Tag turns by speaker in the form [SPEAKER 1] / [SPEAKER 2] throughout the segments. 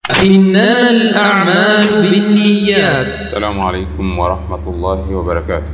[SPEAKER 1] إنما الأعمال بالنيات
[SPEAKER 2] السلام عليكم ورحمة الله وبركاته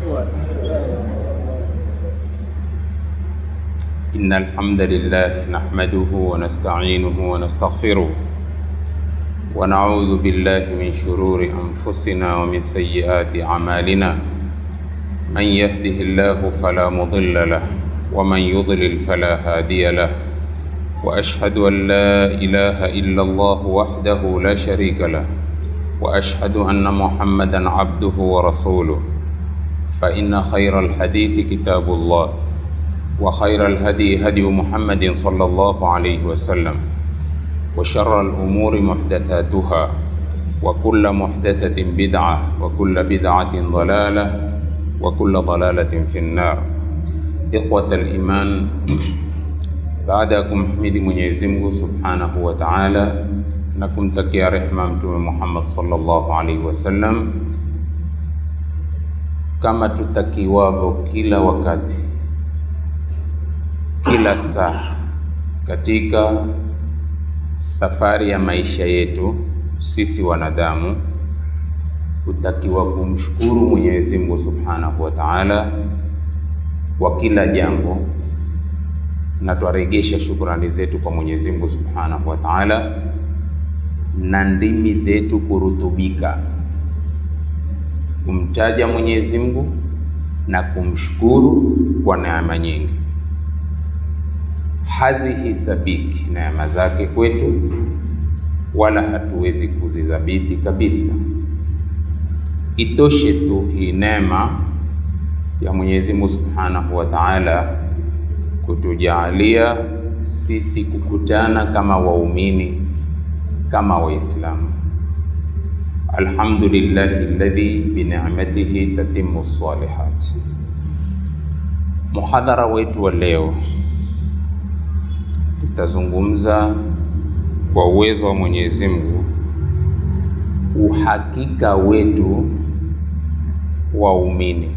[SPEAKER 2] إن الحمد لله نحمده ونستعينه ونستغفره ونعوذ بالله من شرور أنفسنا ومن سيئات أعمالنا من يهده الله فلا مضل له ومن يضلل فلا هادي له وأشهد أن لا إله إلا الله وحده لا شريك له واشهد ان محمدا عبده ورسوله فان خير الحديث كتاب الله وخير الهدي هدي محمد صلى الله عليه وسلم وشر الامور محدثاتها وكل محدثه بدعه وكل بدعه ضلاله وكل ضلاله في النار اخوه الايمان baada ya kumhimidi Mwenyezi Mungu Subhanahu wa Ta'ala na kumtakia rehma Mtume Muhammad sallallahu alaihi wasallam, kama tutakiwavyo kila wakati, kila saa katika safari ya maisha yetu sisi wanadamu, hutakiwa kumshukuru Mwenyezi Mungu Subhanahu wa Ta'ala kwa kila jambo na twaregesha shukrani zetu kwa Mwenyezi Mungu Subhanahu wa Ta'ala na ndimi zetu kurutubika kumtaja Mwenyezi Mungu na kumshukuru kwa neema nyingi. Hazihisabiki neema zake kwetu, wala hatuwezi kuzidhabiti kabisa. Itoshe tu hii neema ya Mwenyezi Mungu Subhanahu wa Ta'ala kutujaalia sisi kukutana kama waumini kama Waislamu. Alhamdulillahi alladhi binicmatihi tatimmu salihat. Muhadhara wetu wa leo tutazungumza kwa uwezo wa Mwenyezi Mungu uhakika wetu waumini,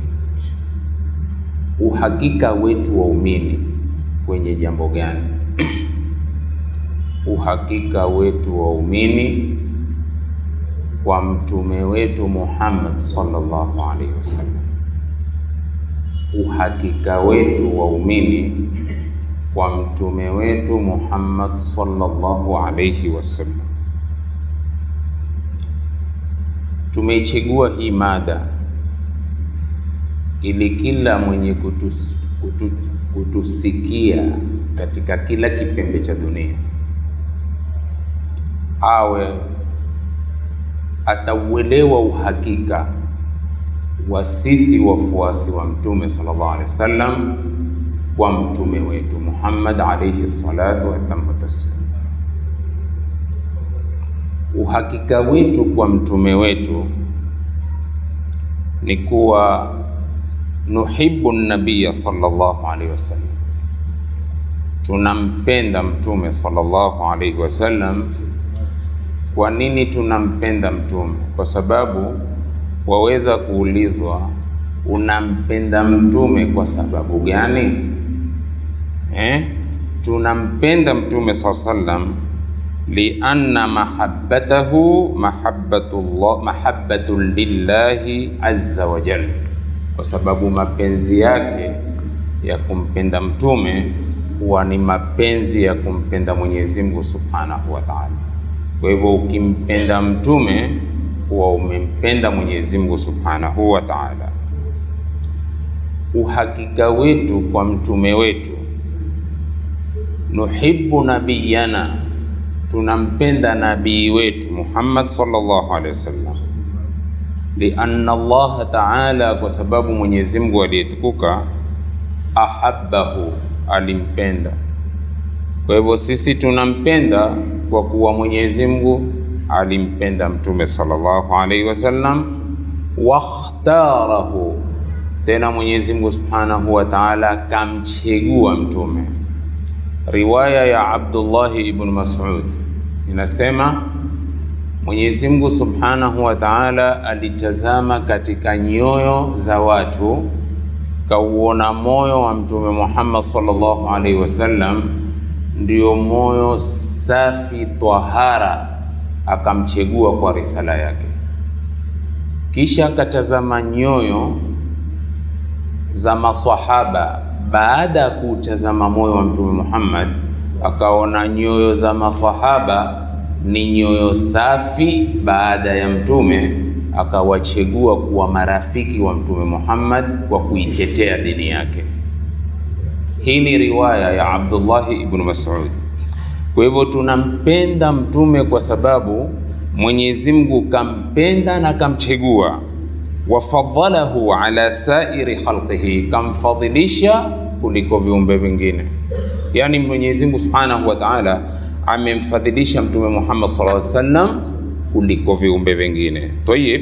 [SPEAKER 2] uhakika wetu waumini kwenye jambo gani? uhakika wetu waumini kwa mtume wetu Muhammad sallallahu alaihi wasallam, uhakika wetu waumini kwa mtume wetu Muhammad sallallahu alaihi wasallam. Tumeichagua hii mada ili kila mwenye kutus, kutu, kutusikia katika kila kipembe cha dunia awe atauelewa uhakika wa sisi wafuasi wa mtume sallallahu alaihi wasallam kwa mtume wetu Muhammad alaihi salatu watamu taslim. Uhakika wetu kwa mtume wetu ni kuwa nuhibbu nabiya sallallahu alaihi wasallam, tunampenda mtume sallallahu alaihi wasallam kwa nini tunampenda mtume? Kwa sababu waweza kuulizwa unampenda mtume kwa sababu gani? Eh, tunampenda mtume saa sallam lianna mahabbatahu mahabbatullah mahabbatun lillahi azza wa jalla, kwa sababu mapenzi yake ya kumpenda mtume huwa ni mapenzi ya kumpenda Mwenyezi Mungu subhanahu wa ta'ala. Kwa hivyo ukimpenda mtume huwa umempenda Mwenyezi Mungu Subhanahu wa Ta'ala. Uhakika wetu kwa mtume wetu, nuhibbu nabiyana, tunampenda nabii wetu Muhammad sallallahu alaihi wasallam, lianna Allah Ta'ala, kwa sababu Mwenyezi Mungu aliyetukuka ahabbahu, alimpenda. Kwa hivyo sisi tunampenda kwa kuwa Mwenyezi Mungu alimpenda mtume sallallahu alaihi wasallam, wakhtarahu, tena Mwenyezi Mungu subhanahu wa ta'ala kamchegua mtume. Riwaya ya Abdullah ibn Mas'ud inasema Mwenyezi Mungu subhanahu wa ta'ala alitazama katika nyoyo za watu, kauona moyo wa mtume Muhammad sallallahu alaihi wasallam ndio moyo safi twahara akamchegua kwa risala yake, kisha akatazama nyoyo za maswahaba. Baada ya kuutazama moyo wa Mtume Muhammad, akaona nyoyo za maswahaba ni nyoyo safi. Baada ya Mtume akawachegua kuwa marafiki wa Mtume Muhammad kwa kuitetea dini yake. Hii ni riwaya ya Abdullahi ibn Mas'ud. Kwa hivyo tunampenda mtume kwa sababu Mwenyezi Mungu kampenda na kamchegua, wafadhalahu ala sairi khalqihi, kamfadhilisha kuliko viumbe vingine. Yaani Mwenyezi Mungu Subhanahu wa Ta'ala amemfadhilisha mtume Muhammad sallallahu alaihi wasallam kuliko viumbe vingine. Tayib,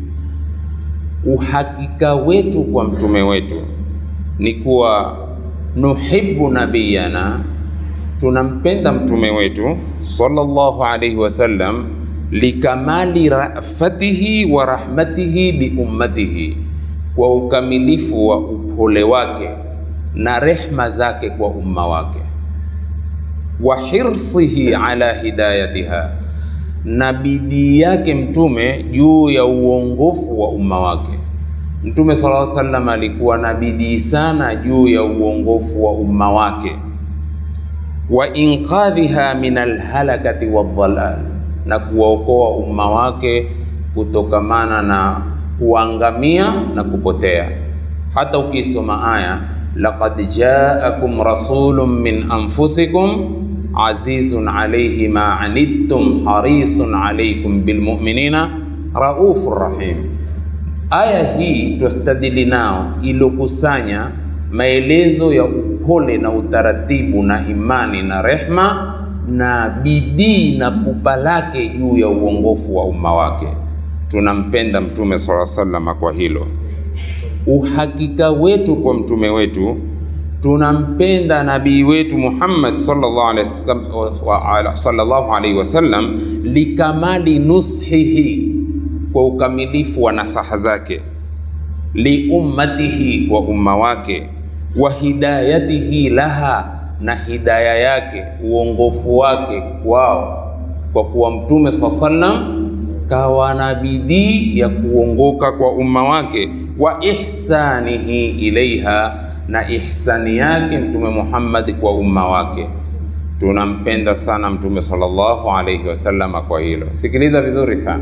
[SPEAKER 2] uhakika wetu kwa mtume wetu ni kuwa nuhibbu nabiyana, tunampenda mtume wetu sallallahu alaihi wasallam likamali rafatihi wa rahmatihi bi ummatihi, kwa ukamilifu wa upole wake na rehma zake kwa umma wake, wa hirsihi ala hidayatiha, na bidii yake mtume juu ya uongofu wa umma wake. Mtume sallallahu alaihi wasallam alikuwa na bidii sana juu ya uongofu wa umma wake, wa inqadhiha min alhalakati wadhalal, na kuwaokoa umma wake kutokamana na kuangamia na kupotea. Hata ukisoma aya laqad jaakum rasulun min anfusikum azizun alayhi ma anittum harisun alaykum bilmu'minina raufur rahim Aya hii twastadili nao ilokusanya maelezo ya upole na utaratibu na imani na rehma na bidii na pupa lake juu ya uongofu wa umma wake. Tunampenda Mtume sala salama kwa hilo. Uhakika wetu kwa mtume wetu, tunampenda nabii wetu Muhammad sallallahu alaihi wasallam likamali nushihi kwa ukamilifu wa nasaha zake, liummatihi, kwa umma wake, wa hidayatihi laha, na hidaya yake, uongofu wake kwao, kwa kuwa mtume saa sallam kawa na bidii ya kuongoka kwa umma wake, wa ihsanihi ilaiha, na ihsani yake mtume Muhammad kwa umma wake. Tunampenda sana mtume sallallahu alaihi wasallam kwa hilo. Sikiliza vizuri sana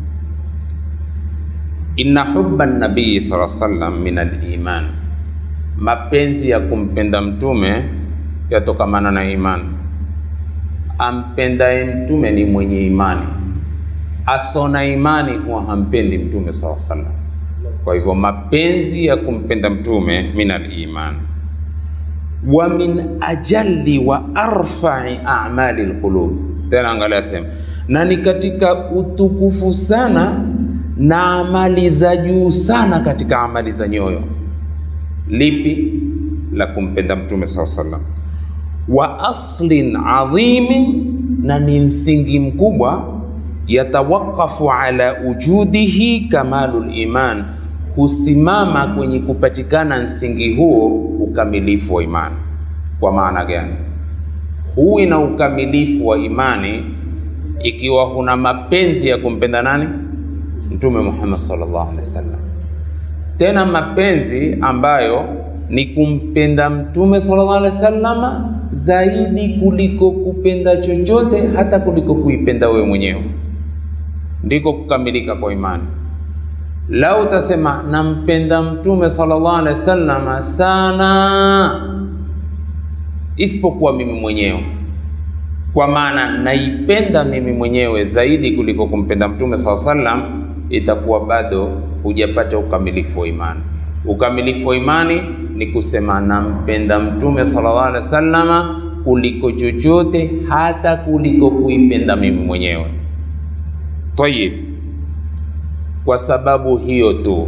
[SPEAKER 2] Inna hubba nabii sallallahu alaihi wasallam min aliman, mapenzi ya kumpenda mtume yatokamana na imani. Ampendaye mtume ni mwenye imani, asona imani huwa hampendi mtume sallallahu alaihi wasallam. Kwa hivyo mapenzi ya kumpenda mtume min aliman, wa min ajalli wa arfai a'mali alqulub. Tena angalia sema, na ni katika utukufu sana na amali za juu sana katika amali za nyoyo. Lipi la kumpenda mtume saa sallam? Wa aslin adhimin, na ni msingi mkubwa. Yatawakafu ala ujudihi kamalul iman, husimama kwenye kupatikana msingi huo ukamilifu wa imani. Kwa maana gani? Huwi na ukamilifu wa imani ikiwa huna mapenzi ya kumpenda nani? Mtume Muhammad sallallahu alaihi wasallam, tena mapenzi ambayo ni kumpenda Mtume sallallahu alaihi wasallam zaidi kuliko kupenda chochote, hata kuliko kuipenda wewe mwenyewe, ndiko kukamilika kwa imani. Lau utasema nampenda Mtume sallallahu alaihi wasallam sana, isipokuwa mimi mwenyewe kwa maana naipenda mimi mwenyewe zaidi kuliko kumpenda Mtume sallallahu alaihi wasallam itakuwa bado hujapata ukamilifu wa imani. Ukamilifu wa imani ni kusema nampenda mtume sallallahu alaihi wasallama kuliko chochote, hata kuliko kuipenda mimi mwenyewe. Tayib, kwa sababu hiyo tu,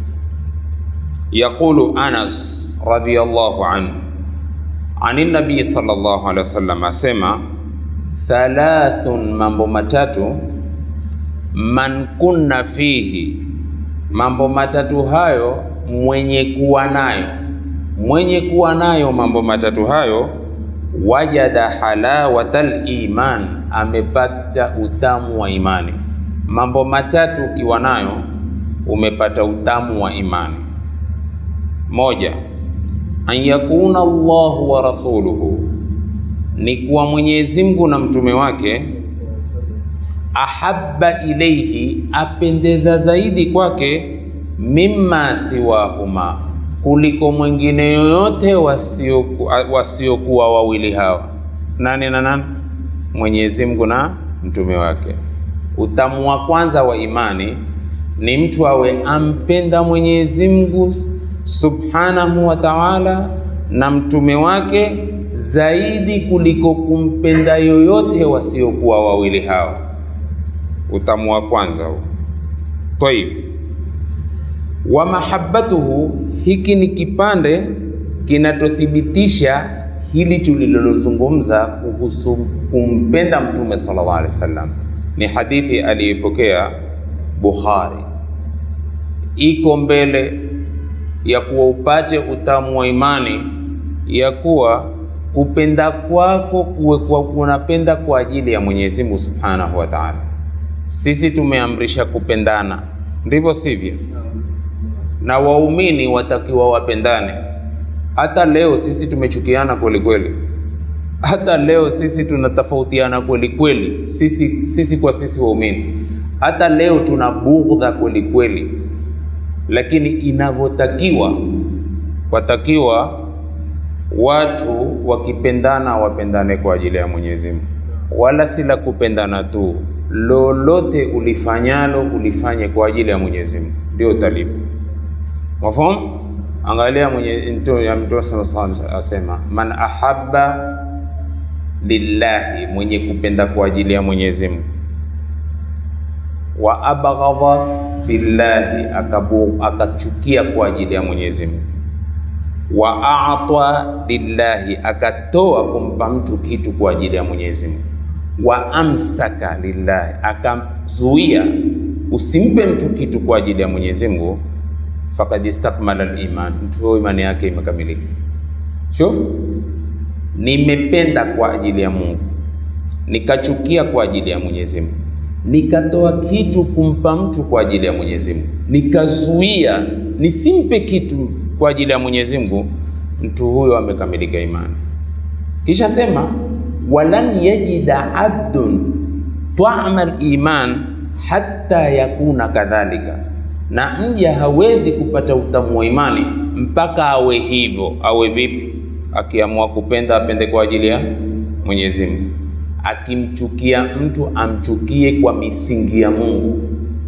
[SPEAKER 2] yaqulu Anas radhiyallahu anhu ani nabii sallallahu alaihi wasallam asema, thalathun, mambo matatu man kunna fihi, mambo matatu hayo mwenye kuwa nayo, mwenye kuwa nayo mambo matatu hayo, wajada halawatal iman, amepata utamu wa imani. Mambo matatu ukiwa nayo umepata utamu wa imani. Moja, an yakuna Allahu wa rasuluhu, ni kuwa Mwenyezi Mungu na mtume wake ahabba ilaihi, apendeza zaidi kwake, mimma siwahuma, kuliko mwingine yoyote wasiokuwa wasio wawili hawa. Nani na nani? Mwenyezi Mungu na mtume wake. Utamu wa kwanza wa imani ni mtu awe ampenda Mwenyezi Mungu subhanahu wa ta'ala na mtume wake zaidi kuliko kumpenda yoyote wasiokuwa wawili hawa. Utamu wa kwanza huu. Tayib, wa mahabbatuhu, hiki ni kipande kinachothibitisha hili tulilozungumza kuhusu kumpenda mtume sallallahu alaihi wasallam. Ni hadithi aliyopokea Bukhari, iko mbele ya kuwa upate utamu wa imani ya kuwa kupenda kwako kuwe kwa kunapenda kwa ajili ya Mwenyezi Mungu Subhanahu wa Ta'ala. Sisi tumeamrisha kupendana, ndivyo sivyo? Na waumini watakiwa wapendane. Hata leo sisi tumechukiana kweli kweli, hata leo sisi tunatofautiana kweli kweli, sisi, sisi kwa sisi waumini, hata leo tuna bughdha kweli kweli, lakini inavyotakiwa, watakiwa watu wakipendana wapendane kwa ajili ya Mwenyezi Mungu, wala si la kupendana tu, lolote ulifanyalo ulifanye kwa ajili ya Mwenyezi Mungu, ndio utalipa. Mafahamu? Angalia mwenye Mtume asema, man ahabba lillahi, mwenye kupenda kwa ajili ya Mwenyezi Mungu, wa abghadha fillahi, akachukia kwa ajili ya Mwenyezi Mungu wa a'ta lillahi, akatoa kumpa mtu kitu kwa ajili ya Mwenyezi Mungu. Wa amsaka lillahi, akazuia usimpe mtu kitu kwa ajili ya Mwenyezi Mungu. Fakad istakmala al-iman, mtu huyo imani yake imekamilika. Shuf, nimependa kwa ajili ya Mungu, nikachukia kwa ajili ya Mwenyezi Mungu, nikatoa kitu kumpa mtu kwa ajili ya Mwenyezi Mungu, nikazuia nisimpe kitu kwa ajili ya Mwenyezi Mungu, mtu huyo amekamilika imani. Kisha sema walan yajida abdun ta'ama al-iman hatta yakuna kadhalika, na mja hawezi kupata utamu wa imani mpaka awe hivyo. Awe vipi? Akiamua kupenda apende kwa ajili ya Mwenyezi Mungu, akimchukia mtu amchukie kwa misingi ya Mungu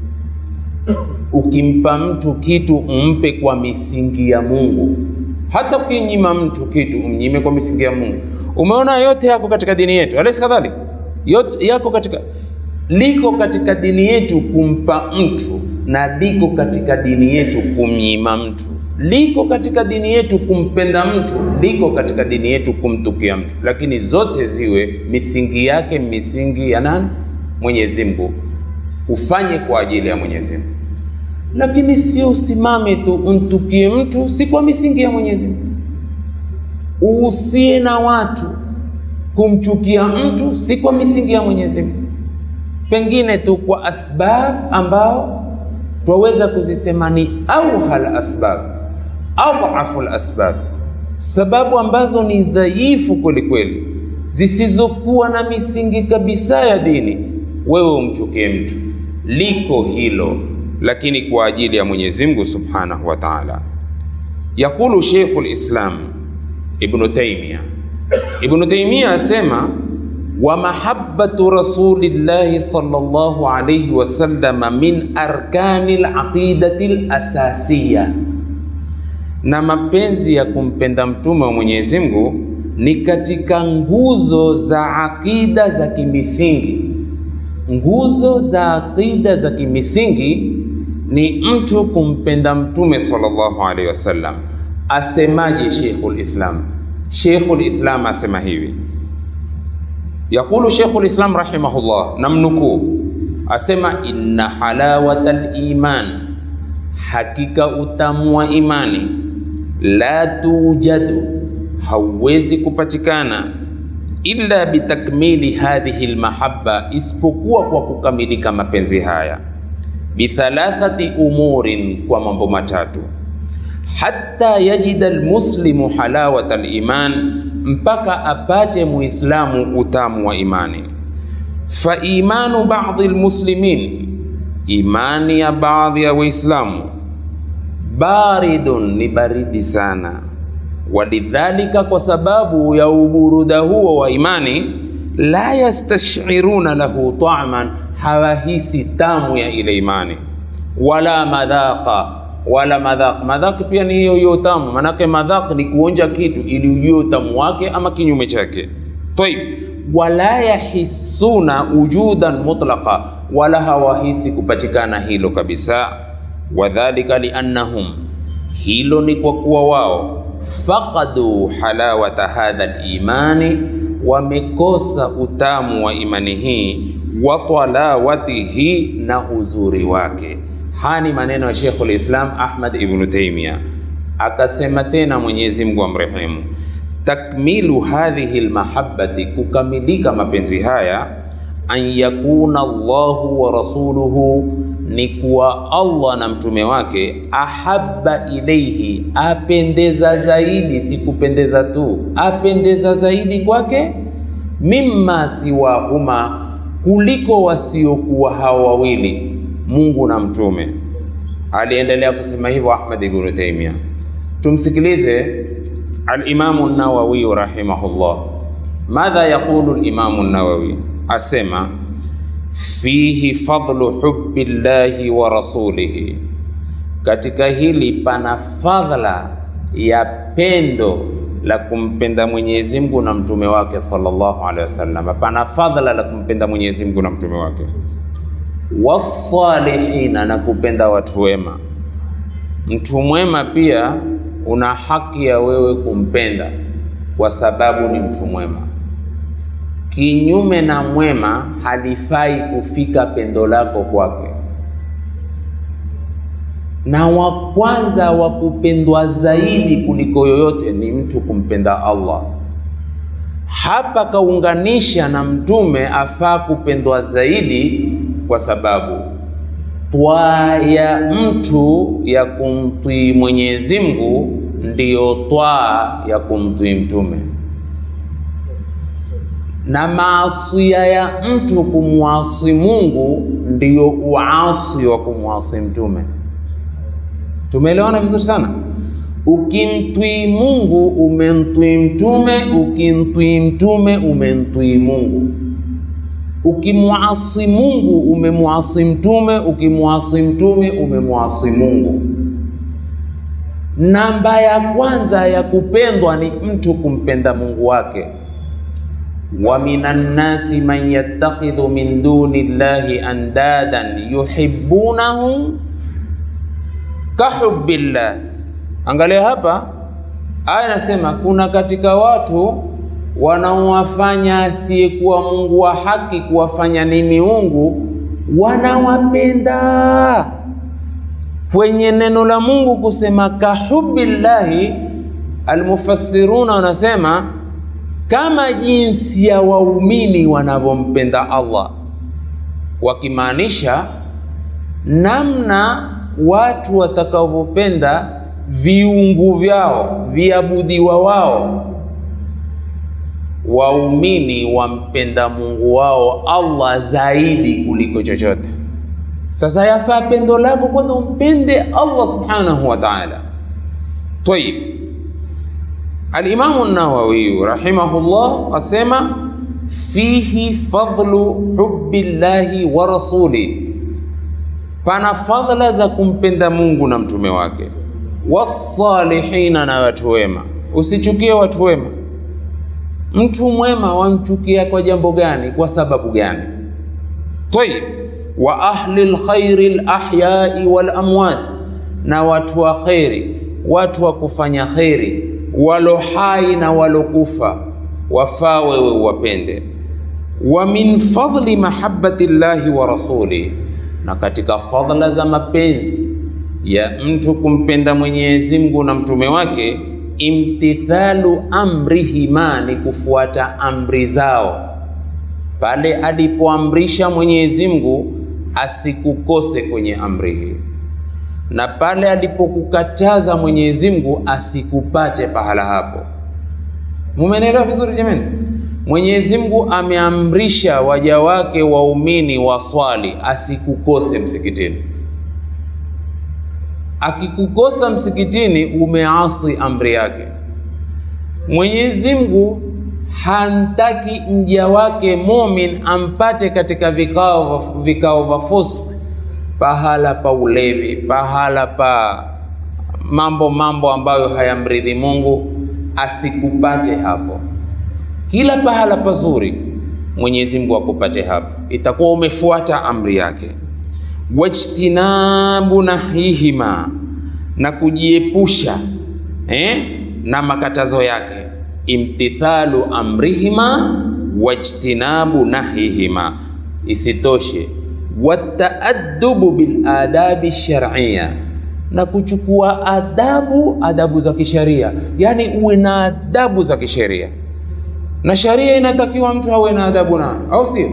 [SPEAKER 2] ukimpa mtu kitu umpe kwa misingi ya Mungu. Hata ukinyima mtu kitu umnyime kwa misingi ya Mungu. Umeona, yote yako katika dini yetu, alaysa kadhalik? Yote yako katika liko katika dini yetu kumpa mtu, na liko katika dini yetu kumnyima mtu, liko katika dini yetu kumpenda mtu, liko katika dini yetu kumtukia mtu, lakini zote ziwe misingi yake misingi ya nani? Mwenyezi Mungu. Ufanye kwa ajili ya Mwenyezi Mungu lakini sio usimame tu umtukie mtu, si kwa misingi ya Mwenyezi Mungu. Uhusie na watu kumchukia mtu, si kwa misingi ya Mwenyezi Mungu, pengine tu kwa asbab ambao twaweza kuzisema ni auhal asbab, adhafu asbab, sababu ambazo ni dhaifu kweli kweli, zisizokuwa na misingi kabisa ya dini. Wewe umchukie mtu, liko hilo lakini kwa ajili ya Mwenyezi Mungu Subhanahu wa Ta'ala. Yakulu Sheikhul Islam Ibn Taymiyyah, Ibn Taymiyyah asema wa mahabbatu rasulillahi sallallahu alayhi wasallam min arkani alaqidati alasasiya, na mapenzi ya kumpenda mtume wa Mwenyezi Mungu ni katika nguzo za aqida za kimisingi. Nguzo za aqida za kimisingi ni mtu kumpenda mtume sallallahu alaihi wasallam. Asemaje Sheikhul Islam? Sheikhul Islam asema hivi, yaqulu Sheikhul Islam rahimahullah, namnukuu, asema inna halawata liman, hakika utamu wa imani, la tujadu, hauwezi kupatikana illa bitakmili hadhihi lmahabba, isipokuwa kwa kukamilika mapenzi haya, bithalathati umurin, kwa mambo matatu hatta yajida almuslimu halawata aliman, mpaka apate muislamu utamu wa imani. Fa imanu ba'dhi almuslimin, imani ya baadhi ya Waislamu, baridun, ni baridi sana. Walidhalika, kwa sababu ya uburuda huo wa imani, la yastashiruna lahu ta'man, hawahisi tamu ya ile imani, wala madhaqa wala madhaq. Madhaq pia ni hiyo hiyo utamu, manake madhaq ni kuonja kitu ili ujue utamu wake ama kinyume chake. Tayib, wala yahissuna wujudan mutlaqa, wala hawahisi kupatikana hilo kabisa. Wadhalika liannahum, hilo ni kwa kuwa wao faqadu halawata hadha limani, wamekosa utamu wa imani hii, wa talawatihi, na uzuri wake. Haya ni maneno ya Sheikhul Islam Ahmad ibn Taymiyyah. Akasema tena Mwenyezi Mungu amrehemu, takmilu hadhihi lmahabbati, kukamilika mapenzi haya, an yakuna Allahu wa rasuluhu, ni kuwa Allah na mtume wake, ahabba ilaihi, apendeza zaidi, si kupendeza tu, apendeza zaidi kwake, mimma siwahuma, kuliko wasiokuwa hao wawili Mungu na mtume. Aliendelea kusema hivyo Ahmad ibn Taymiyyah. Tumsikilize al-Imamu an-Nawawi rahimahullah. Madha yaqulu al-Imamu an-Nawawi? Asema fihi fadlu hubbi llahi wa rasulihi, katika hili pana fadhla ya pendo la kumpenda Mwenyezi Mungu na mtume wake sallallahu alaihi wasallam. Pana fadhla la kumpenda Mwenyezi Mungu na mtume wake wasalihina na kupenda watu wema. Mtu mwema pia una haki ya wewe kumpenda kwa sababu ni mtu mwema. Kinyume na mwema, halifai kufika pendo lako kwake. Na wa kwanza wa kupendwa zaidi kuliko yoyote ni mtu kumpenda Allah. Hapa kaunganisha na mtume afaa kupendwa zaidi kwa sababu twaa ya mtu ya kumtii Mwenyezi Mungu ndiyo twaa ya kumtii mtume, na maasia ya mtu kumwasi Mungu ndiyo uasi wa kumwasi mtume. Tumeelewana vizuri sana. Ukimtwii Mungu umemtwii mtume, ukimtwii mtume umemtwii Mungu. Ukimwasi Mungu umemwasi mtume, ukimwasi mtume umemwasi Mungu. Namba ya kwanza ya kupendwa ni mtu kumpenda Mungu wake. wa minan nasi man yattakhidhu min duni llahi andadan yuhibbunahum kahubbillah. Angalia hapa, aya inasema kuna katika watu wanaowafanya asiyekuwa Mungu wa haki kuwafanya ni miungu, wanawapenda. Kwenye neno la Mungu kusema kahubbillahi, almufassiruna wanasema kama jinsi ya waumini wanavyompenda Allah, wakimaanisha namna watu watakavyopenda viungu vyao viabudiwa wao waumini wampenda Mungu wao Allah zaidi kuliko chochote. Sasa yafaa pendo lako kwanza umpende Allah subhanahu wa ta'ala. Tayib, Al-Imamu Nawawi rahimahullah asema fihi fadlu hubbi llahi wa rasuli, pana fadhila za kumpenda Mungu na mtume wake, wasalihina, na watu wema. Usichukie watu wema. Mtu mwema wamchukia kwa jambo gani? Kwa sababu gani? Tayib, wa ahli lkhairi lahyai walamwat, na watu wa kheri, watu wa kufanya kheri, walo hai na walokufa, wafaa wewe uwapende. Wa min fadli mahabbati llahi wa rasuli, na katika fadla za mapenzi ya mtu kumpenda Mwenyezi Mungu na mtume wake imtithalu amrihima, ni kufuata amri zao. Pale alipoamrisha Mwenyezi Mungu asikukose kwenye amri hii, na pale alipokukataza Mwenyezi Mungu asikupate pahala hapo. Mumenelewa vizuri jamani? Mwenyezi Mungu ameamrisha waja wake waumini waswali, asikukose msikitini. Akikukosa msikitini, umeasi amri yake. Mwenyezi Mungu hantaki mja wake mumin ampate katika vikao vikao vya fusk, pahala pa ulevi, pahala pa mambo mambo ambayo hayamridhi Mungu, asikupate hapo. Kila pahala pazuri Mwenyezi Mungu akupate hapo, itakuwa umefuata amri yake. Wajtinabu nahihima, na kujiepusha eh, na makatazo yake. Imtithalu amrihima wajtinabu nahihima. Isitoshe, wataadubu bil adabi shar'iyya, na kuchukua adabu adabu za kisheria, yani uwe na adabu za kisheria na sharia inatakiwa mtu awe na adabu nayo, au sio?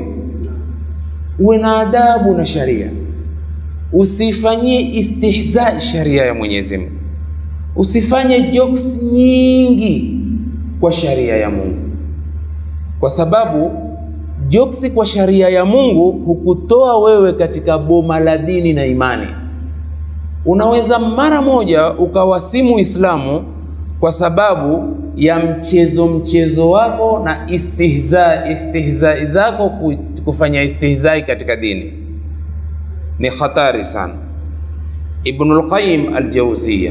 [SPEAKER 2] Uwe na adabu na sharia, usifanyie istihza sharia ya Mwenyezi Mungu, usifanye jokes nyingi kwa sharia ya Mungu, kwa sababu jokes kwa sharia ya Mungu hukutoa wewe katika boma la dini na imani. Unaweza mara moja ukawasimu Uislamu kwa sababu ya mchezo mchezo wako na istihza istihza zako kufanya istihzai katika dini ni hatari sana. Ibn al-Qayyim al-Jawziyya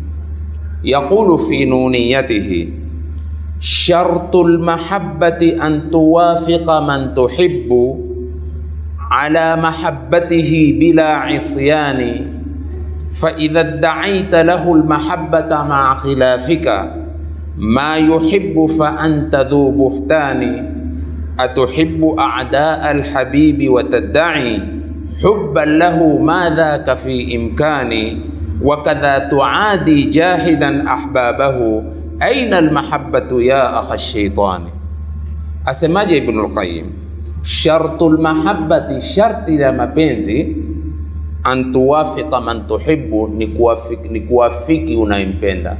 [SPEAKER 2] yaqulu fi nuniyatihi shartu al-mahabbati an tuwafiqa man tuhibbu ala mahabbatihi bila isyani fa idha da'aita lahu al-mahabbata ma'a khilafika ma yuhibbu fa anta dhu buhtani atuhibbu a'daa alhabibi wa tadda'i hubban lahu ma dhaka fi imkani wa kadha tu'adi jahidan ahbabahu aina almahabbatu ya akha shaitani. Asemaje Ibn al-Qayyim? Shartu almahabbati, sharti la mapenzi, an tuwafiqa man tuhibbu, ni kuwafiki, ni kuwafiki unayempenda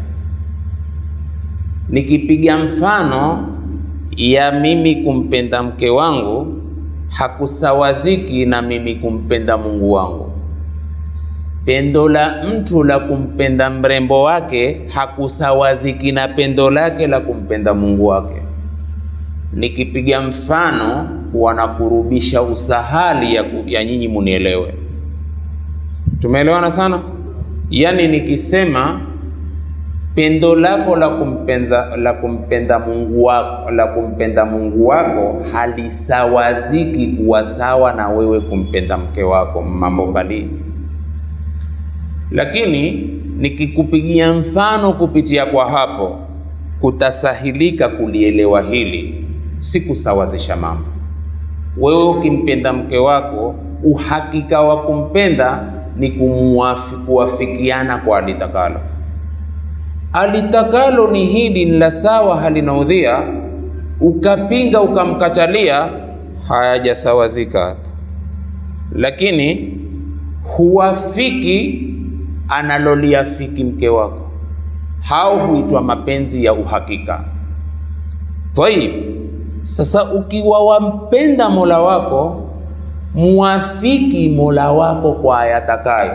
[SPEAKER 2] Nikipiga mfano ya mimi kumpenda mke wangu hakusawaziki na mimi kumpenda Mungu wangu. Pendo la mtu la kumpenda mrembo wake hakusawaziki na pendo lake la kumpenda Mungu wake. Nikipiga mfano wanakurubisha usahali ya, ya nyinyi munielewe. Tumeelewana sana? Yaani nikisema pendo lako la kumpenda la kumpenda Mungu wako la kumpenda Mungu wako halisawaziki kuwa sawa na wewe kumpenda mke wako, mambo mbali. Lakini nikikupigia mfano kupitia kwa hapo, kutasahilika kulielewa hili, si kusawazisha mambo. Wewe ukimpenda mke wako, uhakika wa kumpenda ni kuwafikiana kwa alitakalo alitakalo ni hili ni la sawa, halinaudhia, ukapinga ukamkatalia, hayajasawazika. Lakini huwafiki analoliafiki mke wako, hao huitwa mapenzi ya uhakika. Tayib, sasa ukiwa wampenda mola wako, muafiki mola wako kwa ayatakayo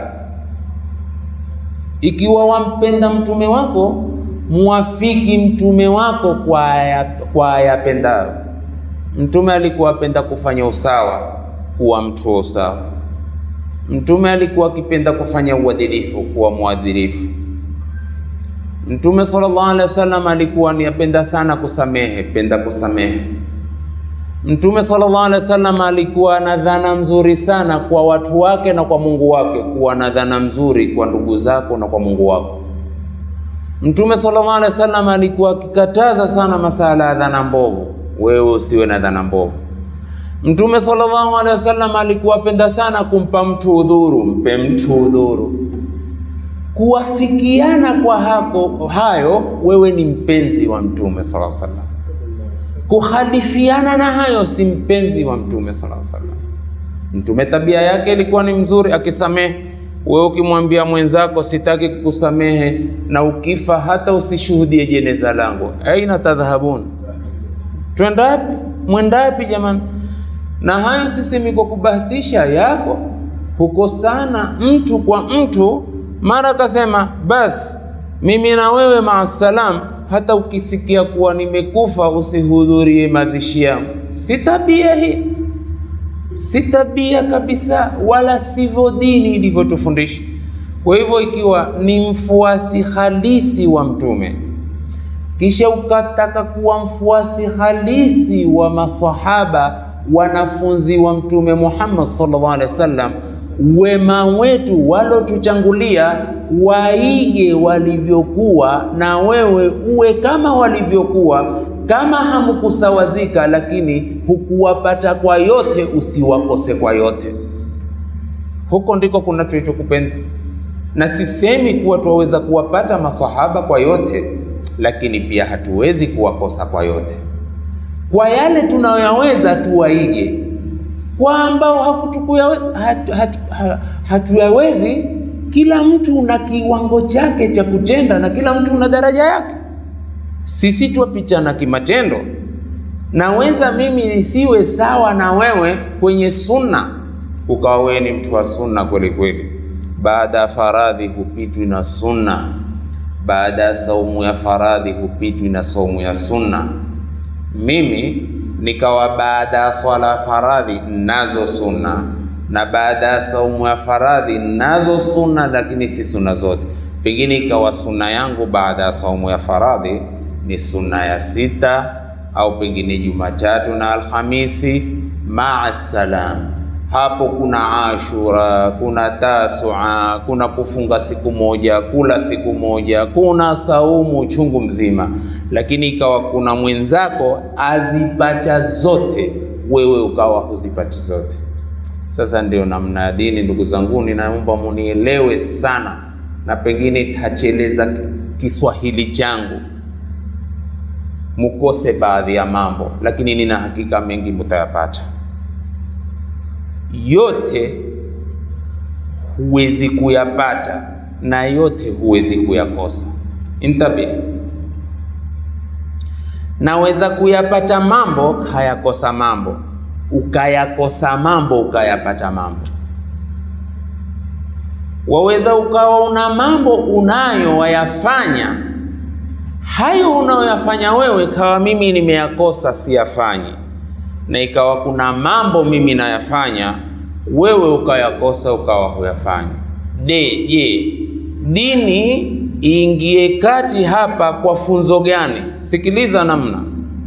[SPEAKER 2] ikiwa wampenda mtume wako muwafiki mtume wako kwa aya, kwa ayapendayo. Mtume alikuwa apenda kufanya usawa, kuwa mtu wa usawa. Mtume alikuwa akipenda kufanya uadilifu, kuwa mwadilifu. Mtume sallallahu alaihi wasallam alikuwa ni apenda sana kusamehe, penda kusamehe. Mtume sallallahu alaihi wasallam alikuwa na dhana mzuri sana kwa watu wake na kwa Mungu wake, kuwa na dhana mzuri kwa ndugu zako na kwa Mungu wako. Mtume sallallahu alaihi wasallam alikuwa akikataza sana masala ya dhana mbovu, wewe usiwe na dhana mbovu. Mtume sallallahu alaihi wasallam alikuwa apenda sana kumpa mtu udhuru, mpe mtu udhuru. kuwafikiana kwa hako hayo, wewe ni mpenzi wa Mtume sala salam. Kuhadithiana na hayo, si mpenzi wa Mtume sala salam. Mtume tabia yake ilikuwa ni mzuri, akisamehe. Wewe ukimwambia mwenzako sitaki kukusamehe, na ukifa hata usishuhudie jeneza langu, aina tadhhabun, twendapi? Mwendapi jamani? Na hayo sisemi kwa kubahatisha yako, hukosana mtu kwa mtu, mara akasema basi mimi na wewe maasalam, hata ukisikia kuwa nimekufa usihudhurie mazishi yangu. Si tabia hii si tabia kabisa, wala sivyo dini ilivyotufundisha. Kwa hivyo, ikiwa ni mfuasi halisi wa Mtume kisha ukataka kuwa mfuasi halisi wa masahaba wanafunzi wa Mtume Muhammad sallallahu alaihi wasallam, wema wetu walotutangulia waige walivyokuwa, na wewe uwe kama walivyokuwa kama hamkusawazika, lakini hukuwapata kwa yote, usiwakose kwa yote. Huko ndiko kuna tulichokupenda, na sisemi kuwa twaweza kuwapata maswahaba kwa yote, lakini pia hatuwezi kuwakosa kwa yote. Kwa yale tunayoyaweza tuwaige, kwa ambao hakutukuyaweza hatu, hatu, hatuyawezi. Kila mtu na kiwango chake cha kutenda, na kila mtu na daraja yake sisi twapichana kimatendo. Naweza mimi nisiwe sawa na wewe kwenye sunna, ukawa wewe ni mtu wa sunna kweli kweli. Baada ya faradhi hupitwi na sunna, baada ya saumu ya faradhi hupitwi na saumu ya sunna. Mimi nikawa baada ya swala ya faradhi nazo sunna, na baada ya saumu ya faradhi nazo sunna, lakini si sunna zote. Pengine ikawa sunna yangu baada ya saumu ya faradhi ni sunna ya sita au pengine Jumatatu na Alhamisi maa salam. Hapo kuna Ashura, kuna Tasua, kuna kufunga siku moja, kula siku moja, kuna saumu chungu mzima, lakini ikawa kuna mwenzako azipata zote, wewe ukawa huzipati zote. Sasa ndio namna ya dini, ndugu zangu, ninaomba munielewe sana, na pengine tacheleza Kiswahili changu mukose baadhi ya mambo, lakini nina hakika mengi mutayapata. Yote huwezi kuyapata na yote huwezi kuyakosa. Intabi, naweza kuyapata mambo hayakosa mambo, ukayakosa mambo ukayapata mambo. Waweza ukawa una mambo unayo wayafanya hayo unayoyafanya wewe, kawa mimi nimeyakosa siyafanyi, na ikawa kuna mambo mimi nayafanya wewe ukayakosa ukawa huyafanya. De, je, dini iingie kati hapa kwa funzo gani? Sikiliza namna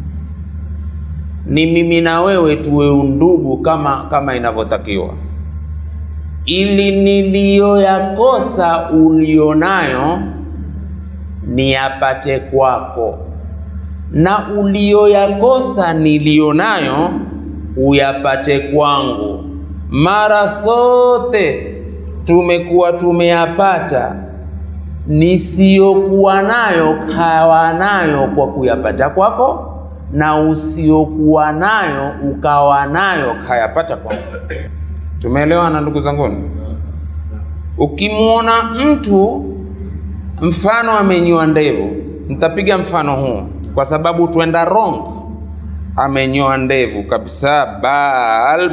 [SPEAKER 2] ni mimi na wewe tuwe undugu kama kama inavyotakiwa, ili niliyoyakosa ulionayo niyapate kwako, na uliyoyakosa niliyonayo uyapate kwangu. Mara sote tumekuwa tumeyapata, nisiyokuwa nayo kawa nayo kwa kuyapata kwako, na usiokuwa nayo ukawa nayo kayapata kwako. Tumeelewana ndugu zanguni? Ukimwona mtu mfano amenyoa ndevu, nitapiga mfano huu kwa sababu twenda wrong. Amenyoa ndevu kabisa, bal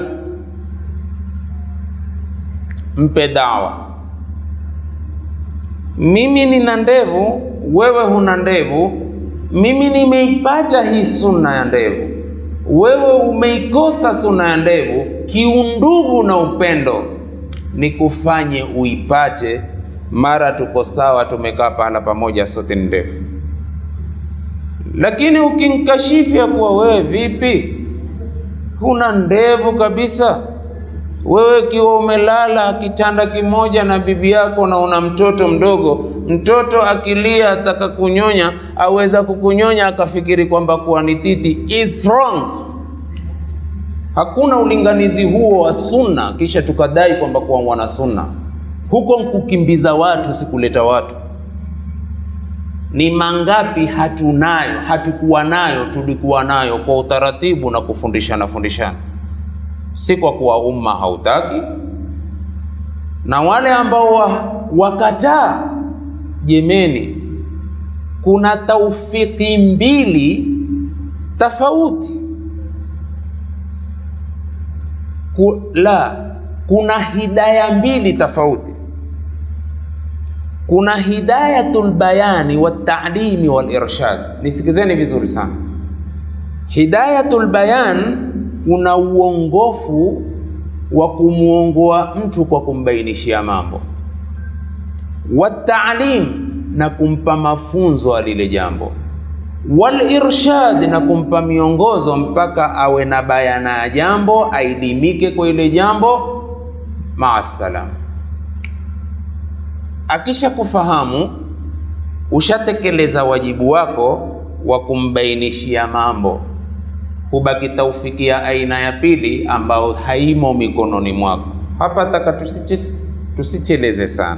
[SPEAKER 2] mpe dawa. Mimi nina ndevu, wewe huna ndevu. Mimi nimeipata hii sunna ya ndevu, wewe umeikosa sunna ya ndevu. Kiundugu na upendo ni kufanye uipate mara tuko sawa, tumekaa pahala pamoja, sote ni ndefu. Lakini ukinkashifu ya kuwa wewe vipi, huna ndevu kabisa, wewe kiwa umelala kitanda kimoja na bibi yako na una mtoto mdogo, mtoto akilia ataka kunyonya, aweza kukunyonya akafikiri kwamba kuwa ni titi, is wrong. Hakuna ulinganizi huo wa sunna, kisha tukadai kwamba kuwa mwana sunna huko nkukimbiza watu, sikuleta watu. Ni mangapi hatunayo, hatukuwa nayo, tulikuwa nayo kwa utaratibu na kufundishana fundishana, si kwa kuwa umma hautaki. Na wale ambao wa, wakataa, jemeni, kuna taufiki mbili tofauti Ku, la kuna hidaya mbili tofauti. Kuna hidayatul bayani watalimi wal irshad. Nisikizeni vizuri sana. Hidayatul bayan, kuna uongofu wa kumwongoa mtu kwa kumbainishia mambo, watalim, na kumpa mafunzo alile jambo wal irshad na kumpa miongozo mpaka awe na bayana ya jambo, ailimike kwa ile jambo. Maasalam, akisha kufahamu, ushatekeleza wajibu wako wa kumbainishia mambo, hubaki taufiki ya aina ya pili ambao haimo mikononi mwako. Hapa taka tusiche, tusicheleze sana.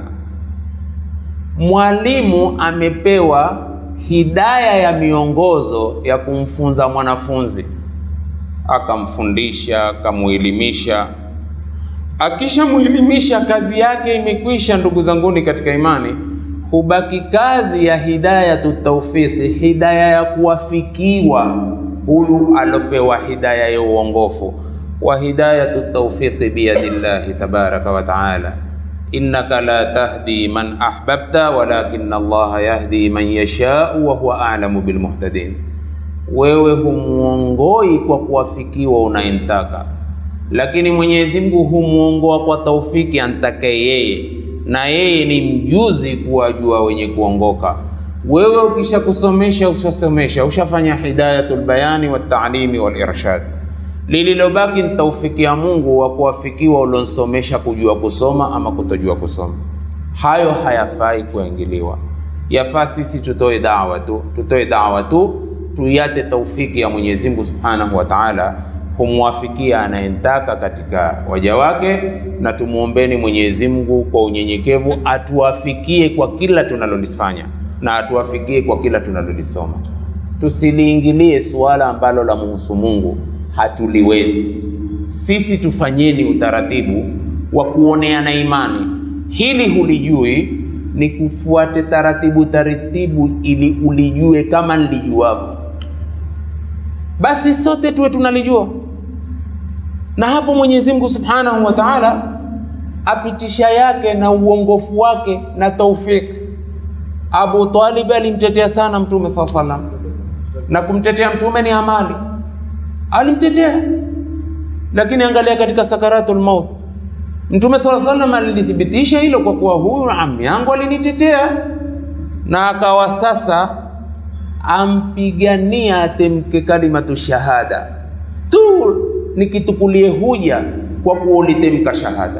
[SPEAKER 2] Mwalimu amepewa hidaya ya miongozo ya kumfunza mwanafunzi, akamfundisha, akamuelimisha. Akishamuelimisha, kazi yake imekwisha. Ndugu zanguni katika imani, hubaki kazi ya hidayatu tawfiki, hidaya ya kuwafikiwa huyu alopewa hidaya ya uongofu. Wa hidayatu tawfiki biyadillahi tabaraka wa taala innaka la tahdi man ahbabta walakin Allah yahdi man yashau wa huwa a'lamu bilmuhtadin, wewe humuongoi kwa kuwafikiwa unayemtaka, lakini Mwenyezi Mungu humuongoa kwa taufiki antake yeye, na yeye ni mjuzi kuwajua wenye kuongoka. Wewe ukisha kusomesha, ushasomesha, ushafanya hidayatul bayani wat ta'limi wal irshad lililobaki ni taufiki ya Mungu wa kuwafikiwa ulionsomesha kujua kusoma ama kutojua kusoma. Hayo hayafai kuingiliwa, yafaa sisi tutoe dawa tu, tutoe dawa tu, tuiate taufiki ya Mwenyezi Mungu Subhanahu wa Ta'ala kumwafikia anayemtaka katika waja wake, na tumuombeni Mwenyezi Mungu kwa unyenyekevu atuwafikie kwa kila tunalolifanya na atuwafikie kwa kila tunalolisoma. Tusiliingilie suala ambalo la muhusu Mungu hatuliwezi sisi. Tufanyeni utaratibu wa kuoneana imani. Hili hulijui, ni kufuate taratibu taratibu, ili ulijue kama nilijuavyo, basi sote tuwe tunalijua. Na hapo Mwenyezi Mungu Subhanahu wa Ta'ala apitisha yake na uongofu wake na taufiki. Abu Talib alimtetea sana Mtume saa salam, na kumtetea Mtume ni amali alimtetea lakini angalia, katika sakaratul maut Mtume sala salam alilithibitisha hilo kwa kuwa huyu ammi yangu alinitetea, na akawa sasa ampigania atemke kalimatu shahada tu, nikitukulie huja kwa kuwa ulitemka shahada.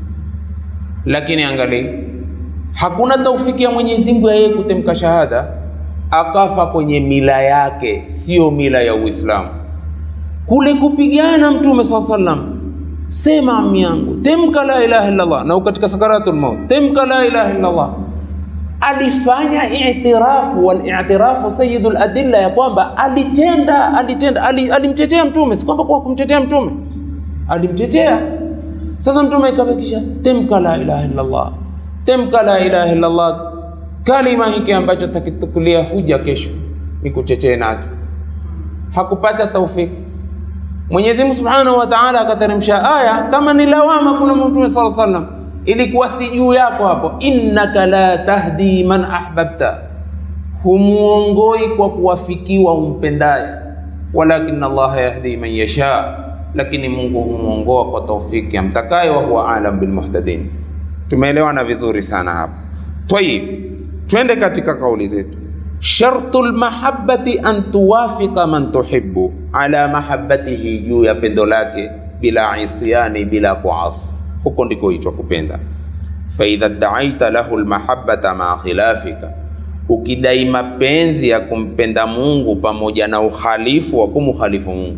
[SPEAKER 2] Lakini angalia, hakuna taufiki ya Mwenyezi Mungu ya yeye kutemka shahada, akafa kwenye mila yake, sio mila ya Uislamu kule kupigana Mtume saa sallam, sema ami yangu, temka la ilaha illa Allah, na katika sakaratul maut temka la ilaha illa Allah. Alifanya i'tirafu wal i'tirafu sayyidul adilla, ya kwamba alitenda alitenda alimtetea Mtume, si kwamba kwa kumtetea Mtume, alimtetea. Sasa Mtume ikabakisha temka la ilaha illa Allah, temka la ilaha illa Allah, kalima hiki ambacho takitukulia huja kesho nikutetee nacho. Hakupata taufiki Mwenyezi Mungu Subhanahu wa Ta'ala akateremsha aya kama ni lawama kuna Mtume sallallahu alaihi wasallam, ilikuwa si juu yako hapo, innaka la tahdi man ahbabta, humuongoi kwa kuwafikiwa umpendaye, walakin Allah yahdi man yasha, lakini Mungu humuongoa kwa taufiki amtakaye, wa huwa alam bil muhtadin. Tumeelewana vizuri sana hapo. Tayib, twende katika kauli zetu. Shartu lmahabati an tuwafika man tuhibbu ala mahabbatihi, juu ya pendo lake, bila isyani, bila kuasi. Huko ndiko hichwa kupenda. Faidha daaita lahu lmahabbata maa khilafika, ukidai mapenzi ya kumpenda Mungu pamoja na ukhalifu wa kumukhalifu Mungu,